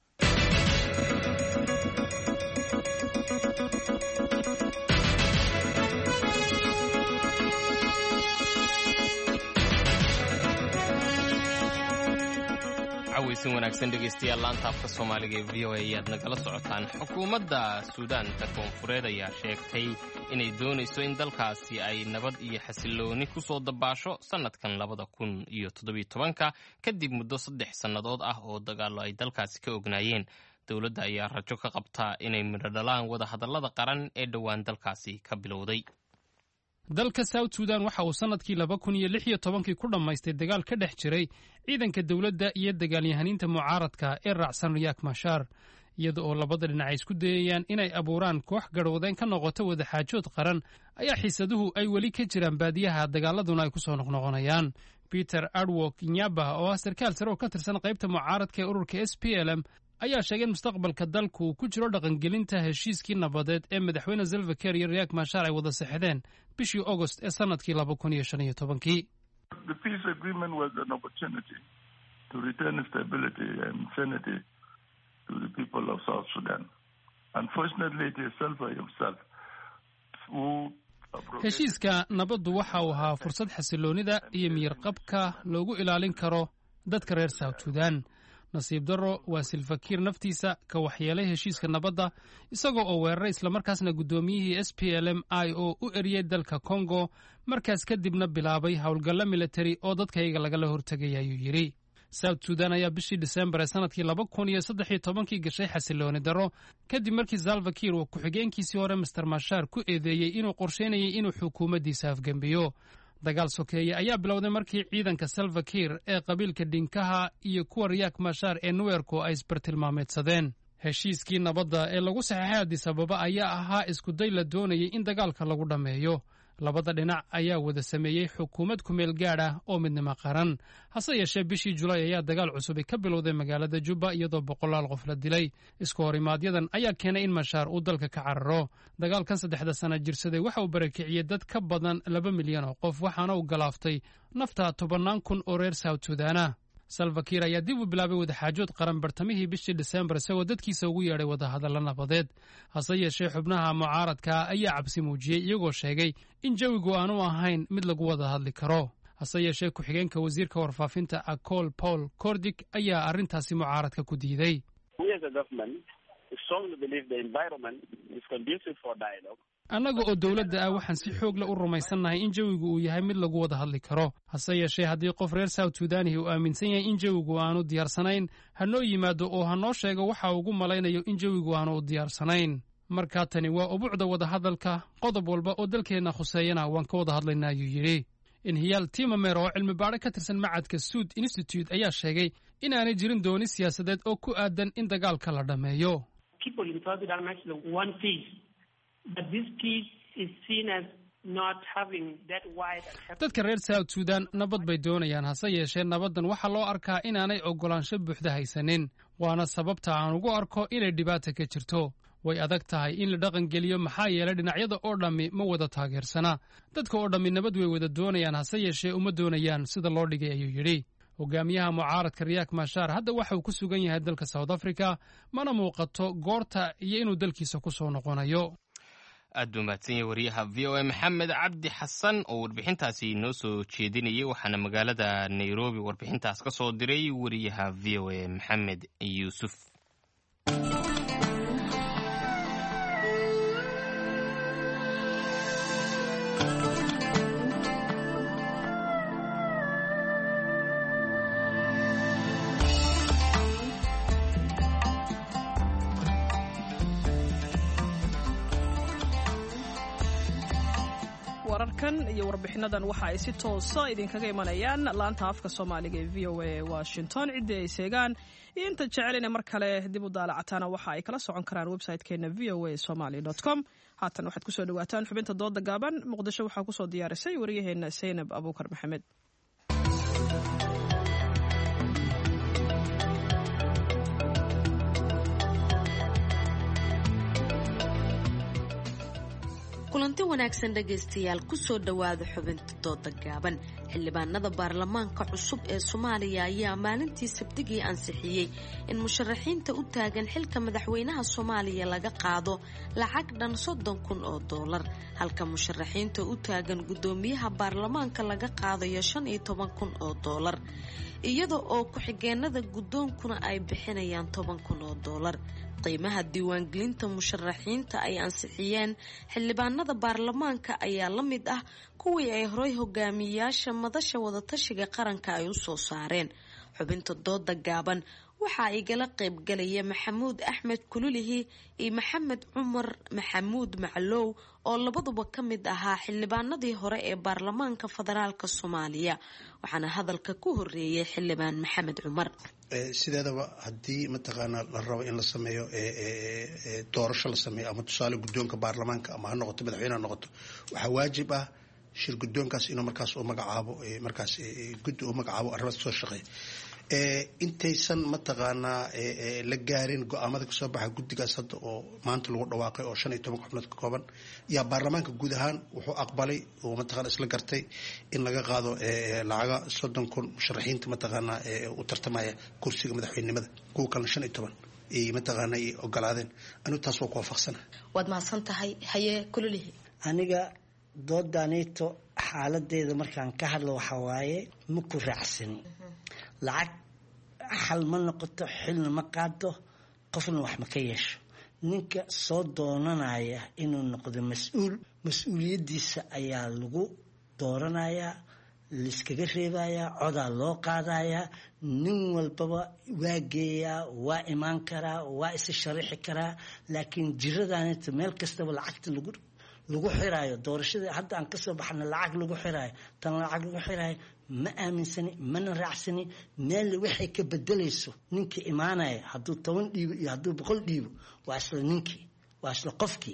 caweysin wanaagsan dhegeystayaal laanta afka soomaaliga ee v o a ayaad nagala socotaan xukuumadda suudaanta koonfureed ayaa sheegtay inay doonayso in dalkaasi ay nabad iyo xasilooni ku soo dabaasho sannadkan labada kun iyo toddobiyo tobanka kadib muddo saddex sannadood ah oo dagaallo ay dalkaasi ka ognaayeen dowladda ayaa rajo ka qabtaa inay midho dhalaan wadahadallada qaran ee dhowaan dalkaasi ka bilowday dalka south sudan waxa uu sannadkii laba kun iyo lix iyo tobankii ku dhammaystay dagaal ka dhex jiray ciidanka dowladda iyo dagaalyahaniinta mucaaradka ee raacsan riyaak mashaar iyada oo labada dhinac ay isku dayayaan inay abuuraan koox garhwadeen ka noqota wadaxaajood qaran ayaa xiisaduhu ay weli ka jiraan baadiyaha dagaaladuna ay ku soo noqnoqonayaan peter adwok nyaba oo ah sarkaal sare oo ka tirsan qaybta mucaaradka ee ururka s p l m ayaa sheegay in mustaqbalka dalku uu ku jiro dhaqangelinta heshiiskii nabadeed ee madaxweyne zelvaker iyo riyaak mashaar ay wada sexdeen bishii agost ee sannadkii laba kun iyo shan iyo tobankii heshiiska nabaddu waxa uu ahaa fursad xasiloonida iyo miyirqabka loogu ilaalin karo dadka reer south sudan nasiib darro waa silfakiir naftiisa ka waxyeelay heshiiska nabadda isagoo oo weeraray islamarkaasna guddoomiyihii s p l m i oo u eriyey dalka kongo markaas kadibna bilaabay howlgallo militari oo dadkayga lagala hortegay ayuu yidhi south sudan ayaa bishii disembar ee sannadkii laba kun iyo saddex iyo tobankii gashay xasilooni darro kadib markii salvakiir uu ku-xigeenkiisii hore master mashaar ku eedeeyey inuu qorsheynayay inuu xukuumaddiisa afgembiyo dagaal sokeeye ayaa bilowday markii ciidanka salvakiir ee qabiilka dhinkaha iyo kuwa riyaak mashaar ee nuweerku ay isbartilmaameedsadeen heshiiskii nabadda ee lagu saxeexay adis ababa ayaa ahaa iskuday la doonayay in dagaalka lagu dhammeeyo labada dhinac ayaa wada sameeyey xukuumad kumeel gaadh ah oo midnimo qaran hase yeeshee bishii julaay ayaa dagaal cusubi ka bilowday magaalada jubba iyadoo boqolaal qof la dilay isku horimaaadyadan ayaa keenay in mashaar uu dalka ka cararo dagaalkan saddexda sana jirsaday waxa uu barakiciyey dad ka badan laba milyan oo qof waxaana uu galaaftay nafta tobannaan kun oo reer south sudaana salvakiir ayaa dib u bilaabay wadaxaajood qaran bartamihii bishii disembar isagoo dadkiisa ugu yeedhay wadahadallo nabadeed hase yeeshee xubnaha mucaaradka ayaa cabsi muujiyey iyagoo sheegay in jawigu aanu ahayn mid lagu wada hadli karo hase yeeshee ku-xigeenka wasiirka warfaafinta acol paul cordig ayaa arrintaasi mucaaradka ku diiday annaga oo dowladda ah waxaan si xoogla u rumaysannahay in jawigu uu yahay mid lagu wada hadli karo hase yeeshee haddii qof reer south sudaanihi uu aaminsan yahay in jawigu aanu diyaarsanayn ha noo yimaado oo ha noo sheego waxa ugu malaynayo in jawigu aanu u diyaarsanayn markaa tani waa ubuucda wadahadalka qodob walba oo dalkeenna khuseeyana waan ka wada hadlaynaa ayuu yidhi inhiyaal timamer oo cilmi baadho ka tirsan macadka suud institute ayaa sheegay inaanay jirin dooni siyaasadeed oo ku aadan in dagaalka la dhammeeyo but this peace is seen as dadka reer south sudan nabad bay doonayaan hase yeeshee nabaddan waxaa loo arkaa inaanay oggolaansho buuxda haysanin waana sababta aan ugu arko inay dhibaata ka jirto way adag tahay in la dhaqangeliyo maxaa yeelay dhinacyada oo dhammi ma wada taageersana dadka oo dhammi nabad way wada doonayaan hase yeeshee uma doonayaan sida loo dhigay ayuu yidhi hogaamiyaha mucaaradka riyaak mashaar hadda waxa uu ku sugan yahay dalka south africa mana muuqato goorta iyo inuu dalkiisa ku soo noqonayo aad buu mahadsan yahay wariyaha v o a maxamed cabdi xasan oo warbixintaasi noo soo jeedinayay waxaana magaalada nairobi warbixintaas ka soo diray wariyaha v o a maxamed yuusuf wararkan iyo warbixinadan waxa ay si toosa idinkaga imanayaan laanta afka soomaaliga ee v o a washington ciddii ay seegaan iyo inta jecelina mar kale dib u daalacataana waxa ay kala socon karaan website-keena v o a somaly com haatan waxaad kusoo dhawaataan xubinta dooda gaaban muqdisho waxaa kusoo diyaarisay waryaheena saynab abuukar maxamed kulanti wanaagsan dhegaystayaal kusoo dhowaada xubinta dooda gaaban xildhibaanada baarlamaanka cusub ee soomaaliya ayaa maalintii sabtigii ansixiyey in musharaxiinta u taagan xilka madaxweynaha soomaaliya laga qaado lacag dhan soddon kun oo doolar halka musharaxiinta u taagan guddoomiyaha baarlamaanka laga qaadayo shan iyo toban kun oo doolar iyada oo ku-xigeenada guddoonkuna ay bixinayaan toban kun oo doolar qiimaha diiwaangelinta musharaxiinta ay ansixiyeen xildhibaanada baarlamaanka ayaa la mid ah kuwii ay horay hogaamiyayaasha madasha wadatashiga qaranka ay u soo saareen xubinta dooda gaaban waxaa igala qaybgalaya maxamuud axmed kululihi iyo maxamed cumar maxamuud maclow oo labaduba ka mid ahaa xildhibaanadii hore ee baarlamaanka federaalk soomaaliya waxaana hadalka ku horeeyay xildhibaan maxamed cumar sideedaba haddii mataqaanaa la rabo in la sameeyo doorasho la sameeyo ama tusaale guddoonka baarlamaanka ama ha noqoto madaxweyne ha noqoto waxaa waajib ah shir guddoonkaas inuu markaas u magacaabo markaas guddi uu magacaabo arrimaas soo shaqeeya intaysan mataqaanaa la gaarin go-aamada kasoo baxa guddigaas hadda oo maanta lagu dhawaaqay oo shan iyo toban xubnood ka kooban yaa baarlamaanka guud ahaan wuxuu aqbalay oo mataqana isla gartay in laga qaado lacaga soddon kun musharaxiinta mataqaanaa u tartamaya kursiga madaxweynenimada kuwa kalena shan iyo toban ay mataqaana ay ogolaadeen anigu taas waa ku waafaqsana waad mahadsan tahay haye kulolihi aniga doodanito xaaladeeda markaan ka hadlo waxaa waaye ma ku raacsan lacag xal ma noqoto xilna ma qaado qofna wax ma ka yeesho ninka soo doonanaya inuu noqdo mas-uul mas-uuliyaddiisa ayaa lagu dooranayaa laiskaga reebayaa codaa loo qaadayaa nin walbaba waa geeyaa waa imaan karaa waa isa sharaxi karaa laakiin jiradanita meel kastaba lacagta lagu lagu xiraayo doorashada hadda aan kasoo baxna lacag lagu xiraayo tan lacag lagu xiraayo ma aaminsani mana raacsani meel waxay ka bedelayso ninkii imaanaya hadduu toban dhiibo iyo hadduu boqol dhiibo waa isla ninkii waa isla qofkii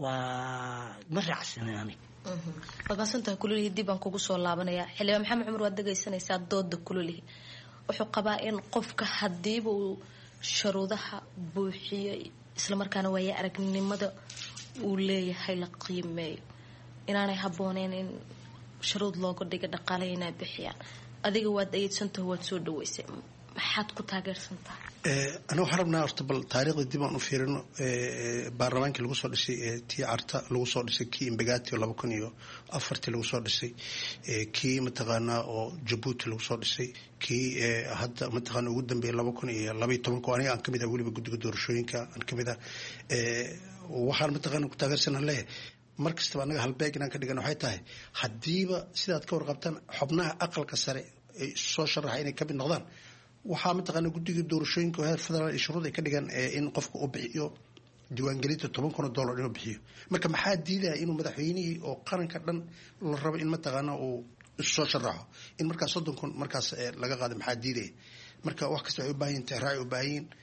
waa ma raacsani anig waad mahadsantahay kulolihi dib baan kugu soo laabanaya xildhibaan maxamed cumar waad dhegaysanaysaa dooda kulolihi wuxuu qabaa in qofka hadiiba uu sharuudaha buuxiyo islamarkaana waaya aragnimada uu leeyahay la qiimeeyo inaanay habbooneyn in sharuud looga dhiga dhaqaale inay bixiyaan adiga waad ayeedsantaho waad soo dhaweysay maxaad ku taageersan tahay aniga waxaan rabnaa horta bal taariikhda dib aan u fiirino baarlamaankii lagu soo dhisay tii carta lagu soo dhisay kii imbagati oo laba kun iyo afartii lagu soo dhisay kii mataqaanaa oo jabuuti lagu soo dhisay kii hadda mataqaana ugu dambeeyay laba kun iyo labaiyo tobanka aniga aan kamid ah weliba guddiga doorashooyinka aan kamid ah waxaan mataqaana ku taageersanaan leeyahay mar kastaba annaga halbeeg inaan ka dhigan waxay tahay haddiiba sidaad ka warqabtaan xubnaha aqalka sare ay soo sharaxa inay kamid noqdaan waxaa mataqaana guddiga doorashooyinka heer federaal iyo shuruud ay ka dhigaan in qofka uu bixiyo diiwaangelinta toban kun oo dollar inuu bixiyo marka maxaa diidaya inuu madaxweynihii oo qaranka dhan la rabo in mataqaana uu soo sharaxo in markaas soddon kun markaas laga qaado maxaa diidaya marka wax kasta waxay u baahan yihin tixraac u baahan yihin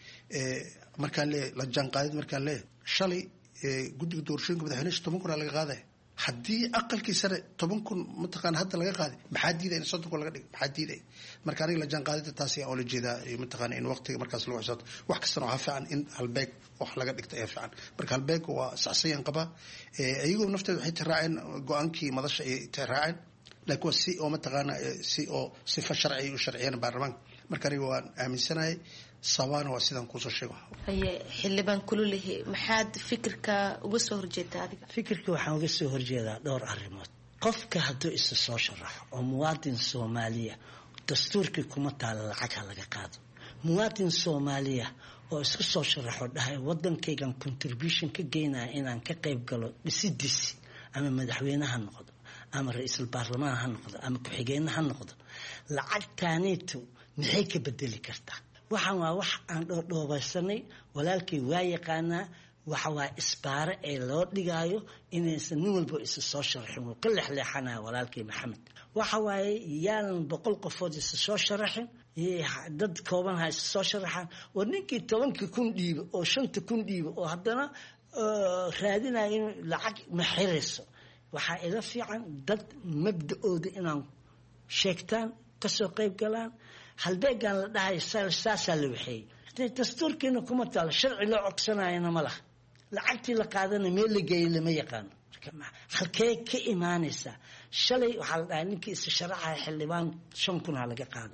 markaan leeyahay la jaanqaadid markaan leeyahay shalay guddiga doorashooyinka madaxweynaha toban kun aa laga qaadaya haddii aqalkii sare toban kun mataqaana hadda laga qaaday maxaa diidaya in soddon kun laga dhigo maxaa diidaya marka aniga la jaan qaadida taasi oo la jeedaa mataqaana in waqtiga markaas lagu xisaabto wax kastana waxaa fiican in halbeeg wax laga dhigto ayaa fiican marka halbeega waa saxsayaan qabaa iyagoo nafteeda waxay tiraaceen go-aankii madasha ay tiraaceen laakiin waa si oo mataqaana si oo sifa sharci ay u sharciyeen baarlamaanka marka aniga waan aaminsanahay sabaana waa sidaan kusoo sheego haye xildhibaan kululehi maxaad fikirka uga soo horjeedaa adiga fikirka waxaan uga soo horjeedaa dhowr arrimood qofka hadduu isa soo sharaxo oo muwaadin soomaaliya dastuurkii kuma taala lacag ha laga qaado muwaadin soomaaliya oo isku soo sharaxo dhahay wadankaygan contribution ka geynaya inaan ka qayb galo dhisidiisi ama madaxweyne ha noqdo ama ra-iisul baarlamaan ha noqdo ama ku-xigeenna ha noqdo lacagtaaniitu maxay ka bedeli kartaa waxaan waa wax aan dhoodhoobeysanay walaalkay waa yaqaanaa waxa waa isbaare ee loo dhigaayo inaysan nin walba isa soo sharaxin wuu ka lexleexanaya walaalkay maxamed waxa waaye yaanan boqol qofood isa soo sharaxin dad kooban ha isa soo sharaxaan war ninkii tobankii kun dhiiba oo shanta kun dhiiba oo haddana raadinaya in lacag ma xirayso waxaa ila fiican dad mabda-ooda inaan sheegtaan kasoo qayb galaan halbeegaan la dhahay saasaa la waxeeyey dastuurkiina kuma taalo sharci loo codsanayana ma laha lacagtii la qaadana meel la geeyay lama yaqaano halkee ka imaanaysaa shalay waxaa la dhahay ninkii isa sharaxaya xildhibaan shan kun ha laga qaado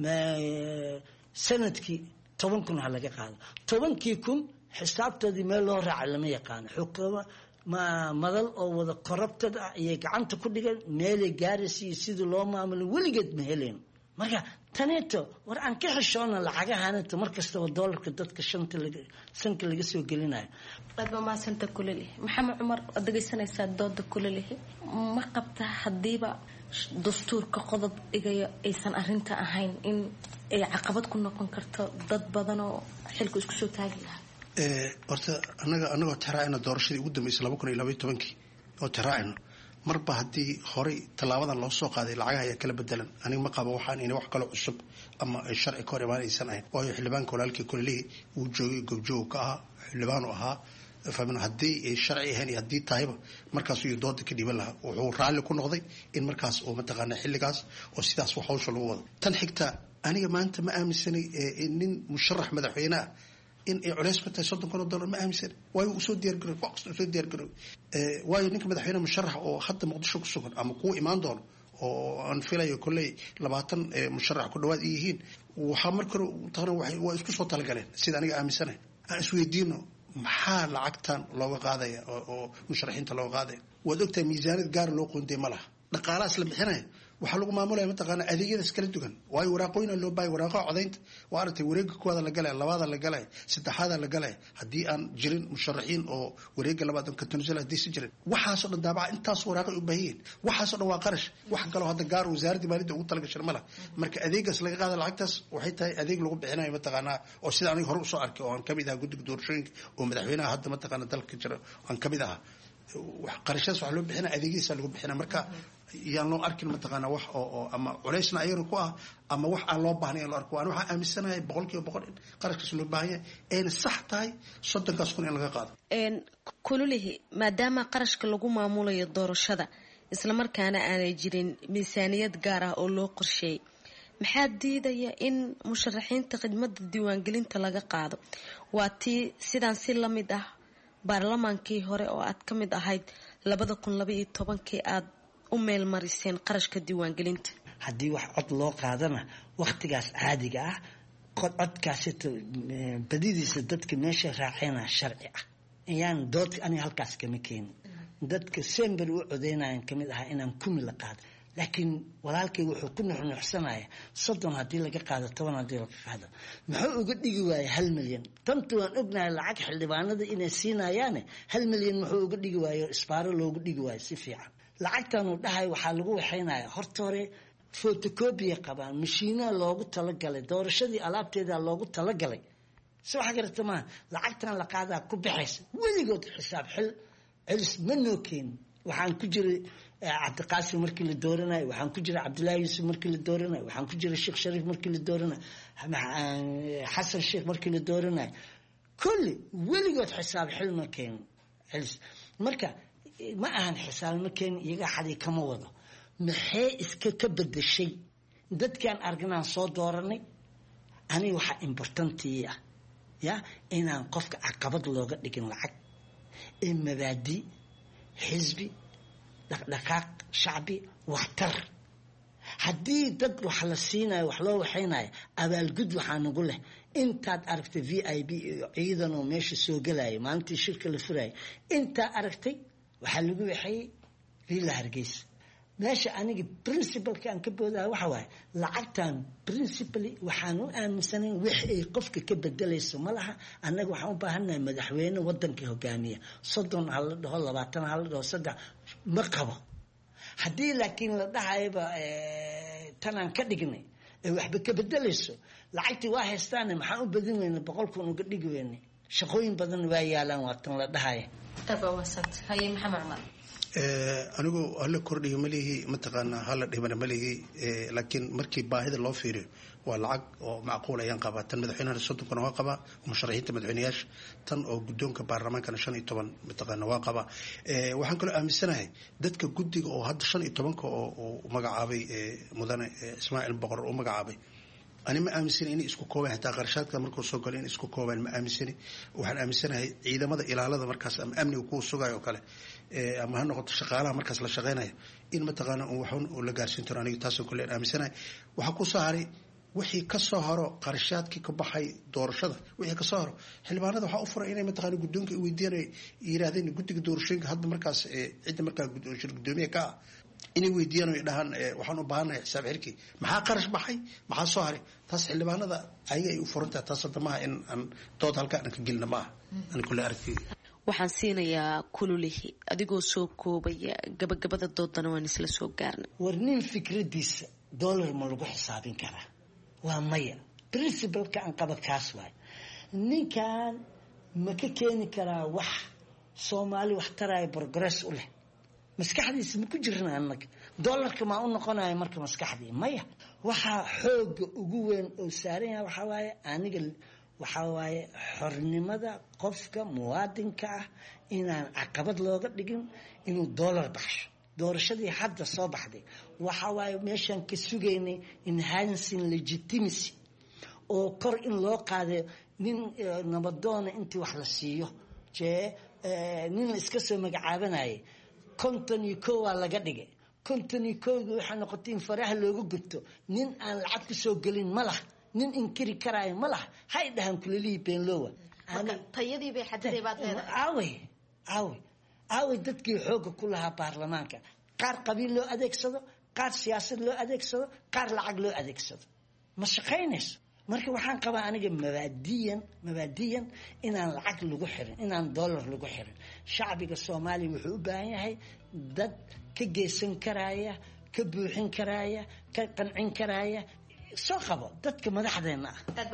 sanadkii toban kun ha laga qaado tobankii kun xisaabtoodii meel loo raaca lama yaqaano xukuma ma madal oo wada korabtad ah ayay gacanta ku dhigan meelay gaaraysa iyo sidii loo maamulo weligeed ma helayno marka taneeto war aan ka xishoona lacagahanita mar kastaba doolarka dadka shanta sanka laga soo gelinayo aad baa mahadsanta kulalihi maxamed cumar waad dhegaysanaysaa dooda kulalihi ma qabta haddiiba dastuurka qodob dhigayo aysan arinta ahayn in ay caqabad ku noqon karto dad badan oo xilku isku soo taagi lahaa horta anaga anagoo tiraacayna doorashadii ugu dambeysay laba kun iyo labaiy tobankii oo tiraacayno marba haddii horey tallaabadan loo soo qaaday lacagaha ayaa kala bedelan aniga ma qabo waxaan ina wax kaloo cusub ama ay sharci ka hor imaan aysan ahayn waayo xildhibaanka walaalkii kulelihii uu joogay goobjoog ka ahaa xildhibaanu ahaa fahmin haddii ay sharci ahayn iyo haddii tahayba markaasuu iyo dooda ka dhiiban lahaa wuxuu raalli ku noqday in markaas uu mataqaana xilligaas oo sidaas wax hawsha lagu wado tan xigta aniga maanta ma aaminsanay nin musharax madaxweyne ah in ay culays ku tahay soddon kun oo dollar ma aaminsan waayo uu soo diyaargaroy wax kasta uu soo diyaargaroy waayo ninka madaxweyne musharax oo hadda muqdisho ku sugan ama kuwa imaan doono oo aan filayo kolley labaatan musharax ku dhawaad ay yihiin waxaa marka hore taqna waa isku soo talagaleen sida aniga aaminsanahay aan isweydiino maxaa lacagtan looga qaadaya oo musharaxiinta looga qaadaya waad ogtahay miisaaniyad gaara loo qoondey ma laha dhaqaalahaas la bixinaya waxaa lagu maamulaya mataqaana adeegyadaas kala duwan waayo waraaqooyina loo baahaya waraaqaha codaynta waa aragtay wareega koowaada la galaya labaada la galaya saddexaada la galaya haddii aan jirin musharaxiin oo wareega labaad katonusel haddii si jirin waxaasoo dhan daabaca intaas waraaqay u baahan yihiin waxaasoo dhan waa qarash wax kaloo hadda gaar wasaaradda maaliyadda ugu talagashan ma laha marka adeegaas laga qaada lacagtaas waxay tahay adeeg lagu bixinayo mataqaanaa oo sida aniga hore usoo arkay oo aan kamid ahaa guddiga doorashooyinka oo madaxweynaha hadda mataqaana dalka jira aan kamid ahaa qarashadaas waxaa loo bixina adeegyadiisa lagu bixina marka yaan loo arkin mataqaana wax oo oo ama culaysna ayagana ku ah ama wax aan loo baahnay in loo arko ani waxaan aaminsanahay boqol kiiba boqol in qarashkaas loo baahan yahay ayna sax tahay soddonkaas kun in laga qaado kululihi maadaama qarashka lagu maamulayo doorashada islamarkaana aanay jirin miisaaniyad gaar ah oo loo qorsheeyay maxaa diidaya in musharaxiinta khidmada diiwaangelinta laga qaado waa tii sidaan si la mid ah baarlamaankii hore oo aad ka mid ahayd labada kun labaiyo tobankii aad u meel mariseen qarashka diiwaangelinta haddii wax cod loo qaadana wakhtigaas caadiga ah codkaasito badidiisa dadka meesha raaceyna sharci ah ayaan dood aniga halkaas kama keenin dadka sember u codeynayan kamid ahaa inaan kumi la qaado laakiin walaalkay wuxuu ku nuxnuxsanaya soddon haddii laga qaado toban haddii laga qaado muxuu uga dhigi waaya hal milyan tantu waan ognahay lacag xildhibaanada inay siinayaane hal milyan muxuu uga dhigi waayo isbaaro loogu dhigi waayo si fiican lacagtanuu dhahay waxaa lagu waxaynaya horta hore photocopia qabaan mashiinaha loogu talagalay doorashadii alaabteeda loogu talagalay si waxa garata maaha lacagtan la qaadaa ku baxaysa weligood xisaab xil celis ma noo keenin waxaan ku jiray cabdiqaasim markii la dooranayo waxaan ku jiray cabdullaahi yuusuf markii la dooranayo waxaan ku jiray sheekh shariif markii la dooranayo xasan sheekh markii la dooranayo kulli weligood xisaab xil ma keenin celis marka ma ahan xisaabnimo keeni iyagaa xaday kama wado maxay iska ka bedeshay dadkaan arganaan soo dooranay aniga waxaa importantii ah ya inaan qofka caqabad looga dhigin lacag ee mabaadi xisbi dhaqdhaqaaq shacbi waxtar haddii dad wax la siinayo wax loo waxaynayo abaalgud waxaa nagu leh intaad aragtay v i b iyo ciidanoo meesha soo gelaya maalintii shirka la furaya intaa aragtay waxaa lagu waxeeyey villa hargeysa meesha aniga principalka aan ka boodaha waxa waaye lacagtan principally waxaan u aaminsanayn wix ay qofka ka bedelayso ma laha annaga waxaan u baahannahay madaxweyne wadanka hogaamiya soddon ha la dhaho labaatan ha la dhaho saddex ma qabo haddii laakiin la dhahayaba tanaan ka dhignay ee waxba ka bedelayso lacagtii waa haystaane maxaan u badin weyna boqol kun uga dhigi weynay shaqooyin badan waa yaalaan waa tan la dhahaya haye maxamed cumar anigu hala kordhiyo malihi mataqaanaa hala dhimana malihi laakiin markii baahida loo fiiriyo waa lacag oo macquul ayaan qabaa tan madaxweynehana soddonkana waa qabaa musharaxiinta madaxweyneyaasha tan oo guddoonka baarlamaankana shan iyo toban mataqaana waa qabaa waxaan kaloo aaminsanahay dadka guddiga oo hadda shan iyo tobanka oo magacaabay mudane ismaaciil boqor u magacaabay ani ma aaminsani inay isku koobaan hataa qarashaadka markuu soo galo in isku koobaan ma aaminsani waxaan aaminsanahay ciidamada ilaalada markaas ama amniga kuwa sugayo oo kale ama ha noqoto shaqaalaha markaas la shaqeynaya in mataqaana waxun la gaarsiin karo aniga taasoo kale aan aaminsanahay waxaa ku soo haray wixii ka soo haro qarashaadkii ka baxay doorashada wixii ka soo haro xildhibaanada waxaa u furay inay mataqaana guddoonka ay weydiiyaan yiraahdeen guddiga doorashooyinka hadda markaas cidda markaa gudoomiye ka ah inay weydiiyaan o dhahaan waxaan u baahannahay xisaab xirkii maxaa qarash baxay maxaa soo haray taas xildhibaanada ayaga ay u furantahay taas hadda maaha in aan dood halkaa dhan ka gelina maaha ani kule aragtay waxaan siinayaa kululihi adigoo soo koobaya gabagabada doodana waan isla soo gaarnay war nin fikradiisa dollar ma lagu xisaabin karaa waa maya princibalka aan qaba kaas waay ninkan ma ka keeni karaa wax soomaali wax taraya progress u leh maskaxdiisa ma ku jirna annaga dollarka maa u noqonaya marka maskaxdii maya waxaa xooga ugu weyn oo saaran yahay waxaa waaye aniga waxaa waaye xornimada qofka muwaadinka ah inaan caqabad looga dhigin inuu dollar baxsho doorashadii hadda soo baxday waxa waaye meeshaan ka sugaynay enhancing legitimacy oo kor in loo qaadayo nin nabadoona intii wax la siiyo jee nin la iska soo magacaabanayay konton iyo ko waa laga dhigay konton iyo kowda waxaa noqotay in faraha looga gubto nin aan lacag ku soo gelin ma lah nin inkiri karaayo ma lah hay dhahaan kulelihii beenlowa tayadiibay xadiday baad leedahay aawey aawey aawey dadkii xoogga ku lahaa baarlamaanka qaar qabiil loo adeegsado qaar siyaasad loo adeegsado qaar lacag loo adeegsado ma shaqaynayso marka waxaan qabaa aniga mabaadiyan mabaadiyan inaan lacag lagu xirin inaan dollar lagu xirin shacbiga soomaaliya wuxuu u baahan yahay dad ka geysan karaaya ka buuxin karaaya ka qancin karaaya soo qabo dadka madaxdeena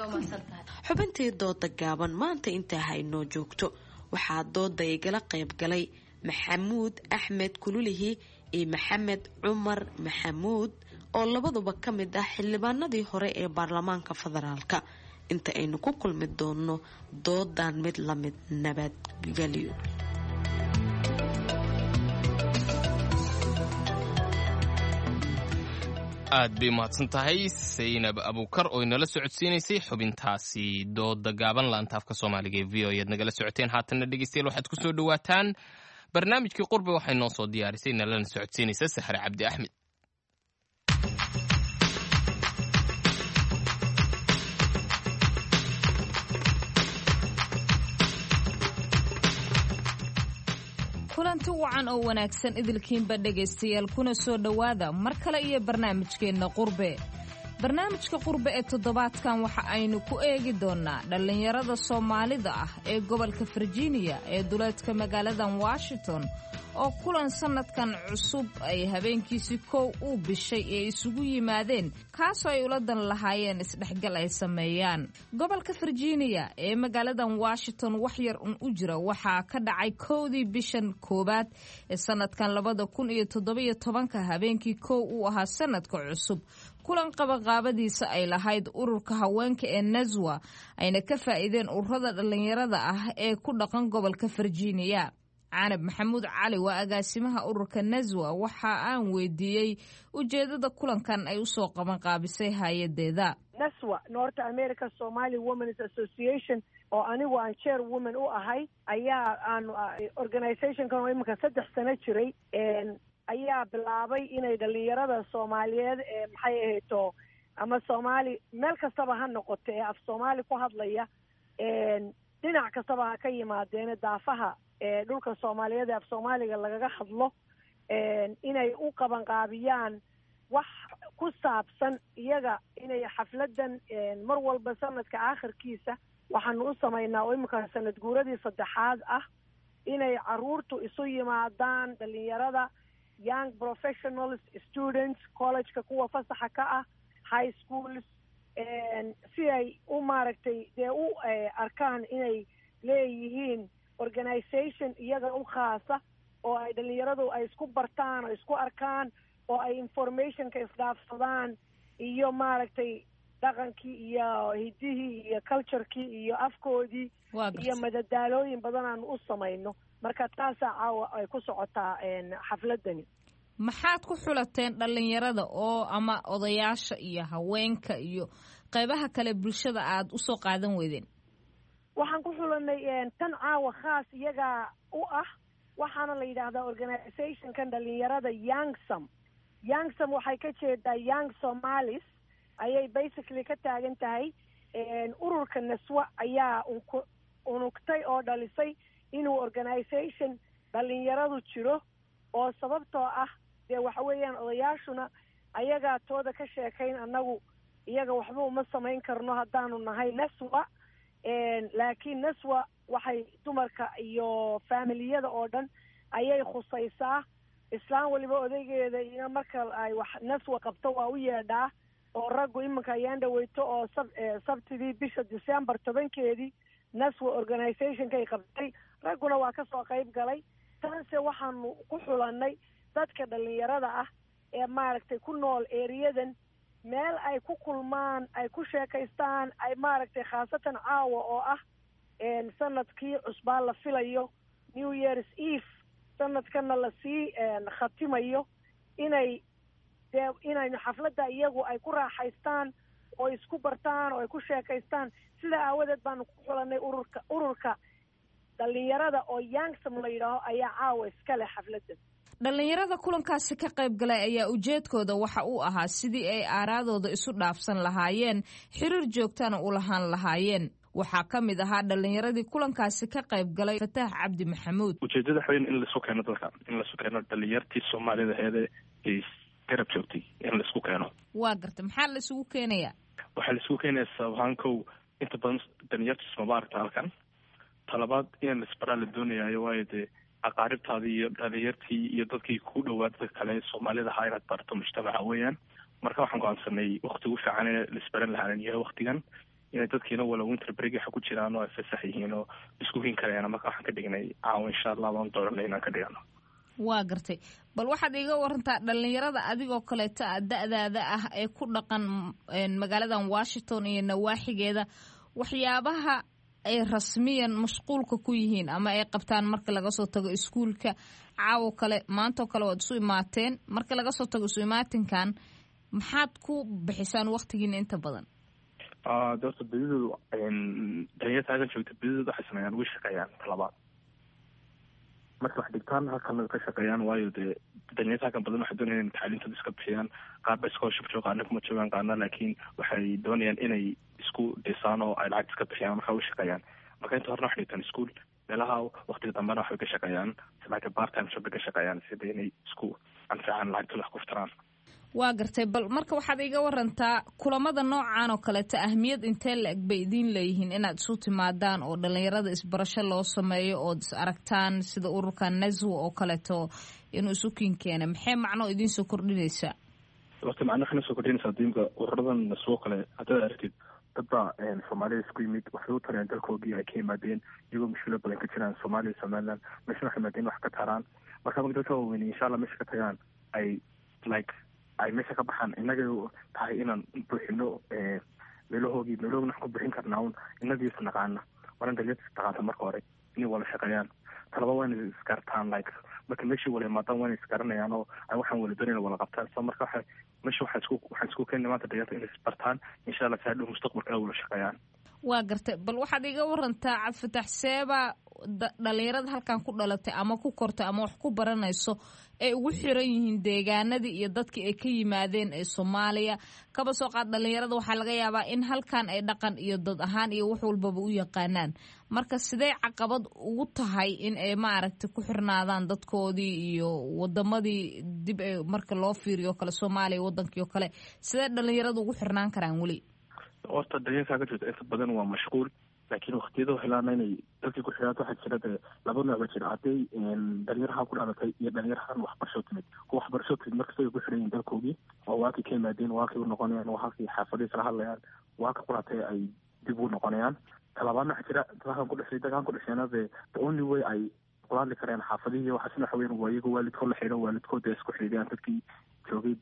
ah xubintii dooda gaaban maanta intaa haynoo joogto waxaa dooda igala qayb galay maxamuud axmed kululihi iyo maxamed cumar maxamuud oo labaduba ka mid ah xildhibaanadii hore ee baarlamaanka federaalka inta aynu ku kulmi doonno doodan mid lamid nabadgelyo aad bay mahadsan tahay saynab abuukar oo inala socodsiinaysay xubintaasi dooda gaaban laantaafka soomaaliga ee v o ead nagala socoteen haatanna dhegeystayaal waxaad ku soo dhowaataan barnaamijkii qurbe waxay noo soo diyaarisay nalana socodsiinaysa saxre cabdi axmed kulanti wacan oo wanaagsan idilkiinba dhegaystayaal kuna soo dhowaada mar kale iyo barnaamijkeenna qurbe barnaamijka qurbe ee toddobaadkan waxa aynu ku eegi doonnaa dhallinyarada soomaalida ah ee gobolka virginia ee duleedka magaaladan washington oo kulan sannadkan cusub ay habeenkiisii kow uu bishay ee isugu yimaadeen kaasoo ay ula dan lahaayeen isdhexgal ay sameeyaan gobolka virginia ee magaaladan washington wax yar un u jira waxaa ka dhacay kowdii bishan koowaad ee sannadkan labada kun iyo toddobiyo tobanka habeenkii kow uu ahaa sannadka cusub kulan qabaqaabadiisa ay lahayd ururka haweenka ee naswa ayna ka faa'iideen ururada dhallinyarada ah ee ku dhaqan gobolka virginia canab maxamuud cali waa agaasimaha ururka naswa waxa aan weydiiyey ujeedada kulankan ay usoo qaban qaabisay hay-adeeda naswa north america somali womens association oo anigu aan chair woman u ahay ayaa aan organizationkan oo iminka saddex sano jiray ayaa bilaabay inay dhalinyarada soomaaliyeed ee maxay ahayto ama soomaali meel kastaba ha noqoto ee af soomaali ku hadlaya dhinac kastaba ha ka yimaadeene daafaha ee dhulka soomaaliyeed ee af soomaaliga lagaga hadlo inay u qabanqaabiyaan wax ku saabsan iyaga inay xafladan mar walba sanadka aakhirkiisa waxaanu u samaynaa oo iminka sanad guuradii saddexaad ah inay caruurtu isu yimaadaan dhalinyarada young professionals students collegeka kuwa fasaxa ka ah high schools si ay u maaragtay dee u arkaan inay leeyihiin organization iyaga u khaasa oo ay dhalinyaradu ay isku bartaan oo isku arkaan oo ay informationka isdhaafsadaan iyo maaragtay dhaqankii iyo hidihii iyo culturekii iyo afkoodii iyo madadaalooyin badan aanu u samayno marka taasaa caawa ay ku socotaa xafladani maxaad ku xulateen dhalinyarada oo ama odayaasha iyo haweenka iyo qaybaha kale bulshada aada usoo qaadan weydeen waxaan ku xulanay tan caawa khaas iyagaa u ah waxaana la yidhaahdaa organizationkan dhalinyarada youngsam youngsam waxay ka jeedaa young somalis ayay basically ka taagan tahay ururka naswa ayaa unugtay oo dhalisay inuu organization dhalinyaradu jiro oo sababtoo ah dee waxa weeyaan odayaashuna ayagaa tooda ka sheekayn annagu iyaga waxba uma samayn karno haddaanu nahay naswa laakiin naswa waxay dumarka iyo faamiliyada oo dhan ayay khusaysaa islaan waliba odaygeeda iyo marka ay wax naswa qabto waa u yeedhaa oo raggu iminka ayaan dhaweyto oo sab sabtidii bisha december tobankeedii naswa organizationkay qabtay ragguna waa kasoo qayb galay taase waxaanu ku xulanay dadka dhalinyarada ah ee maaragtay ku nool eriyadan meel ay ku kulmaan ay ku sheekaystaan ay maaragtay khaasatan caawa oo ah sanadkii cusbaa la filayo new years eve sanadkana lasii khatimayo inay dee inaynu xafladda iyagu ay ku raaxaystaan oo isku bartaan oo ay ku sheekaystaan sidaa aawadeed baanu ku xulanay ururka ururka dhalinyarada oo youngsam la yidhaaho ayaa caawa iska leh xafladdan dhalinyarada kulankaasi ka qayb galay ayaa ujeedkooda waxa uu ahaa sidii ay aaraadooda isu dhaafsan lahaayeen xiriir joogtana u lahaan lahaayeen waxaa ka mid ahaa dhalinyaradii kulankaasi ka qayb galay fataax cabdi maxamuud ujeedada waxa weyn in laisu keeno dadka in laisu keeno dhalinyartii soomaalida heede ay garab joogtay in laisku keeno waa garta maxaa la isugu keenayaa waxaa laisugu keenaya sabahaan kow inta badan dhalinyarta ismaba aragta halkan talabaad in laisbaraa la doonayaayo waayo dee aqaaribtaadii iyo dhalinyartii iyo dadkii ku dhowaa dadka kale soomaalida ahaa inaad barto mujtamaca weeyaan marka waxaan go-aansanay wakti ugu fiican ee laisbaran lahaan yahay waktigan inay dadkiina wala winter break waxa ku jiraan oo ay fasax yihiin oo isku hin karayaan marka waxaan ka dhignay caawa insha allah baan dooranay inaan ka dhigano waa gartay bal waxaad iiga warantaa dhalinyarada adigoo kaleeto a da-daada ah ee ku dhaqan magaaladan washington iyo nawaaxigeeda waxyaabaha ay rasmiyan mashquulka ku yihiin ama ay qabtaan marka laga soo tago iskuulka caawo kale maantoo kale waad isu imaateen marka laga soo tago isu imaatinkan maxaad ku bixisaan waktigiina inta badan de horta bedidoodu dhalinyarta halkan joogta bedidooda waxay sameeyaan way shaqeeyaan talabaad marka wax dhigtaan halkan ka shaqeeyaan waayo dee dhalinyarta halkan badan waxay doonayaan in tacliintooda iska bixiyaan qaar ba scholarship jooga qaarna kuma joogaan qaarna laakiin waxay doonayaan inay isku dhisaan oo ay lacagta iska bixiyaan marka way shaqeeyaan marka inta horena waxay dhigtaan iskuol meelaha waktiga dambena waxbay ka shaqeeyaan like part time job bay ka shaqeeyaan sida inay isku anfacaan lacagtooda wax ku furtaan waa gartay bal marka waxaad iga warantaa kulamada noocan oo kaleeto ahmiyad intee la-eg bay idiin leeyihiin inaad isu timaadaan oo dhalinyarada isbarasho loo sameeyo ood is aragtaan sida ururka naswa oo kaleeto inuu isu kiin keena maxay macno idiin soo kordhinaysaa horta macno waxay nasoo kordhinaysaa diimka ururadan naswo kale haddaad aragtid dad baa soomaalida isku yimid waxay u tareen dalkoogii ay ka yimaadeen iyagoo mushkilo badan ka jiraan soomaaliya somaliland meeshana waxay yimaadeen wax ka taraan marka marka dadka waaweyne insha allah meesha ka tagaan ay like ay meesha ka baxaan inagay tahay inaan buuxino meelahoogii meelahoogna waxaan ku buuxin karnaa un inagii is naqaana waran dhalinyarta is taqaanta marka hore inay wada shaqeeyaan talaba waa inay isgartaan like marka meeshii wala imaadaan waa inay isgaranayaan oo ay waxaan wala doonayna wala qabtaan so marka waxa meesha waxaa isku waxaan isku keenay maanta dhalinyarta inay isbartaan insha allah si hadhow mustaqbalka ay wala shaqeeyaan waa gartay bal waxaad iga warantaa cabdifatax seeba dhalinyarada halkan ku dhalatay ama ku kortay ama wax ku baranayso ay ugu xiran yihiin deegaanadii iyo dadkii ay ka yimaadeen ee soomaaliya kaba soo qaad dhalinyarada waxaa laga yaabaa in halkan ay dhaqan iyo dad ahaan iyo wax walbaba u yaqaanaan marka sidee caqabad ugu tahay in ay maaragtay ku xirnaadaan dadkoodii iyo wadamadii dib ee marka loo fiiriyo kale soomaaliya wadankii oo kale sidee dhalinyarada ugu xirnaan karaan weli horta dhalinyarkaa ka jirta inta badan waa mashquul laakiin waktiyada helaana inay dalkii ku xidhaato waxaa jira dee laba nooc ba jira hadday dhalinyaraha ku dhalatay iyo dhalinyarahan waxbarasho timid kuwa waxbarasho timid markasta ay ku xidhan yihin dalkoogii oo waakii ka yimaadeen waakii u noqonayaan waa halkii xaafadihii kala hadlayaan waaka qulatay ay dib u noqonayaan talabaadna waxaa jira dadkan ku dhashay dadkan ku dhasheena dee the only way ay kula hadli kareen xaafadihii waxaasna waxa weyan waa iyaga waalidkood la xidho waalidkood ay isku xidhiyaan dadkii joogay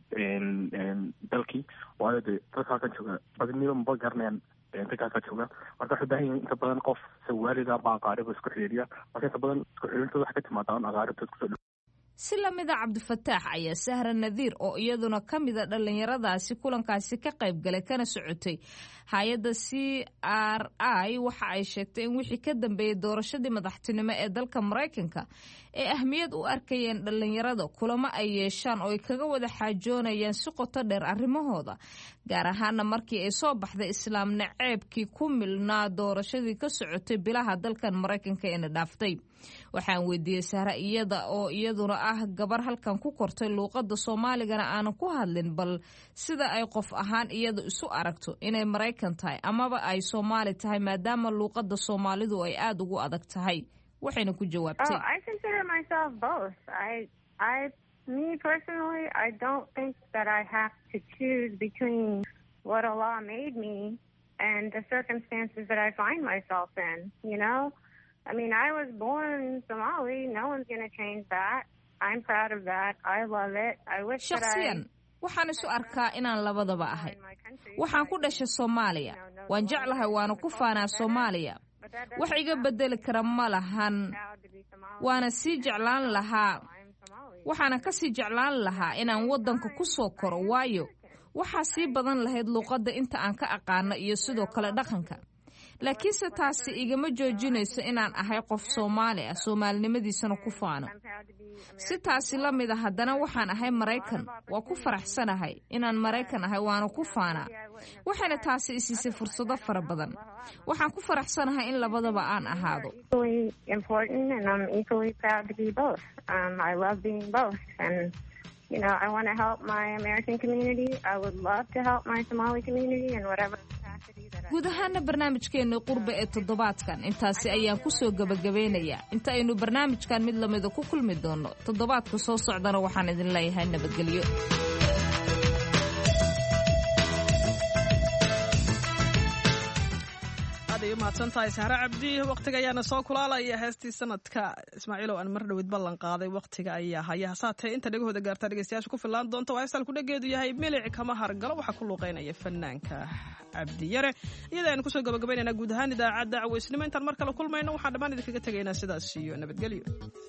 dalkii waayo dee dadka halkan jooga badniba maba garanayaan dadkaasa jooga marka waxay baahan yihin inta badan qof sawaalida ba aqaariba isku xidhiiriya marka inta badan isku xidhiirintooda waxay ka timaada on aqaaribtood kusoo dhow si lamida cabdifataax ayaa sahra nadiir oo iyaduna ka mida dhallinyaradaasi kulankaasi ka qayb galay kana socotay hay-adda c r i waxa ay sheegtay in wixii ka dambeeyey doorashadii madaxtinimo ee dalka maraykanka ee ahmiyad u arkayeen dhallinyarada kulamo ay yeeshaan oo ay kaga wada xaajoonayaan si qoto dheer arrimahooda gaar ahaana markii ay soo baxday islaam naceebkii ku milnaa doorashadii ka socotay bilaha dalkan maraykanka eena dhaaftay waxaan weydiiyey sahra iyada oo iyaduna ah gabar halkan ku kortay luuqada soomaaligana aanan ku hadlin bal sida ay qof ahaan iyada isu aragto inay maraykan tahay amaba ay soomaali tahay maadaama luuqada soomaalidu ay aada ugu adag tahay waxayna ku jawaabtay Me personally, I don't think that I have to choose between what Allah made me and the circumstances that I find myself in, you know? I mean, I was born Somali. No one's going to change that. I'm proud of that. I love it. I wish that I... shakhsiyan waxaan isu arkaa inaan labadaba ahay waxaan ku dhashay soomaaliya waan jeclahay waana ku faanaa soomaaliya wax iga bedeli kara ma lahan waana sii jeclaan lahaa waxaana ka sii jeclaan lahaa inaan waddanka ku soo koro waayo waxaa sii badan lahayd luuqadda inta aan ka aqaano iyo sidoo kale dhaqanka laakiinse taasi igama joojinayso inaan ahay qof soomaali ah soomaalinimadiisana ku faano si taasi la mid a haddana waxaan ahay maraykan waa ku faraxsanahay inaan maraykan ahay waana ku faanaa waxayna taasi isiisay fursado fara badan waxaan ku faraxsanahay in labadaba aan ahaado You know, I want to help my American community. I would love to help my Somali community in whatever guud ahaana barnaamijkeennii qurbe ee toddobaadkan intaasi ayaan ku soo gebagabeynayaa inta aynu barnaamijkan mid lamida ku kulmi doonno toddobaadka soo socdana waxaan idin leeyahay nabadgelyo aad ay u mahadsantahay sahre cabdi wakhtiga ayaana soo kulaalaya heestii sanadka ismaaciilow aan mar dhowid ballan qaaday wakhtiga ayaa haya hasaatee inta dhegahooda gaartaa dhegeystayaasha ku fillaan doonta waa heestaan kudhageedu yahay milic kama hargalo waxaa ku luuqeynaya fanaanka cabdiyare iyada aynu kusoo gabagabaynaynaa guud ahaan idaacadda caweysnimo intaan mar kale kulmayno waxaan dhammaan idinkaga tegaynaa sidaas iyo nabadgelyo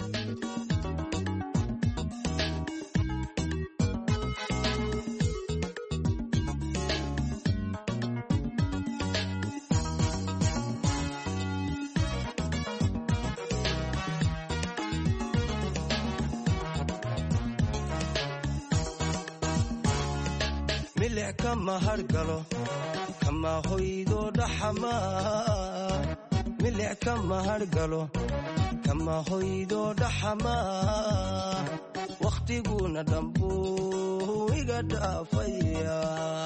milic kama hargalo kama hoydo dhaxama milic kama hargalo kama hoydo dhaxama wakhtiguna dhambuu iga dhaafaya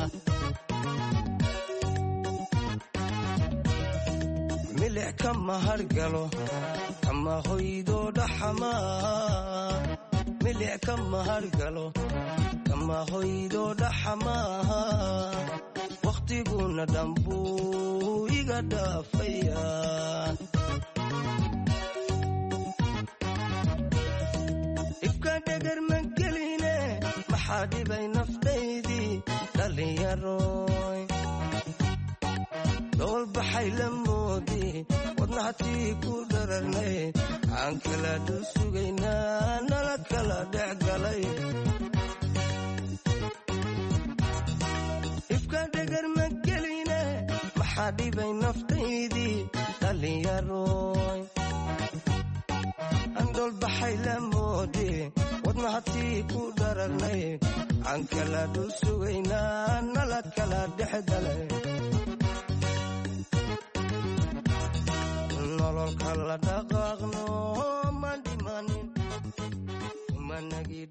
milic kama hargalo kama hoydo dhaxama milic kama hargalo kama hoydo dhaxamaha wakhtiguna dhambuu iga dhaafaya dhibka dhegar ma geline maxaa dhibay naftaydii dhallinyaroy dhoolbaxay la moodi wadnahatii ku dhararnay aan kala dul sugaynaa nala kala dhex galay ifka dhegar ma geline maxaa dhibay naftaydii dhallinyaroy aan dhoolbaxay la moodi wadnahatii ku dhararnay aan kala dul sugaynaa nala kala dhex galay nololka la dhaqaaqno ma dhimanin managi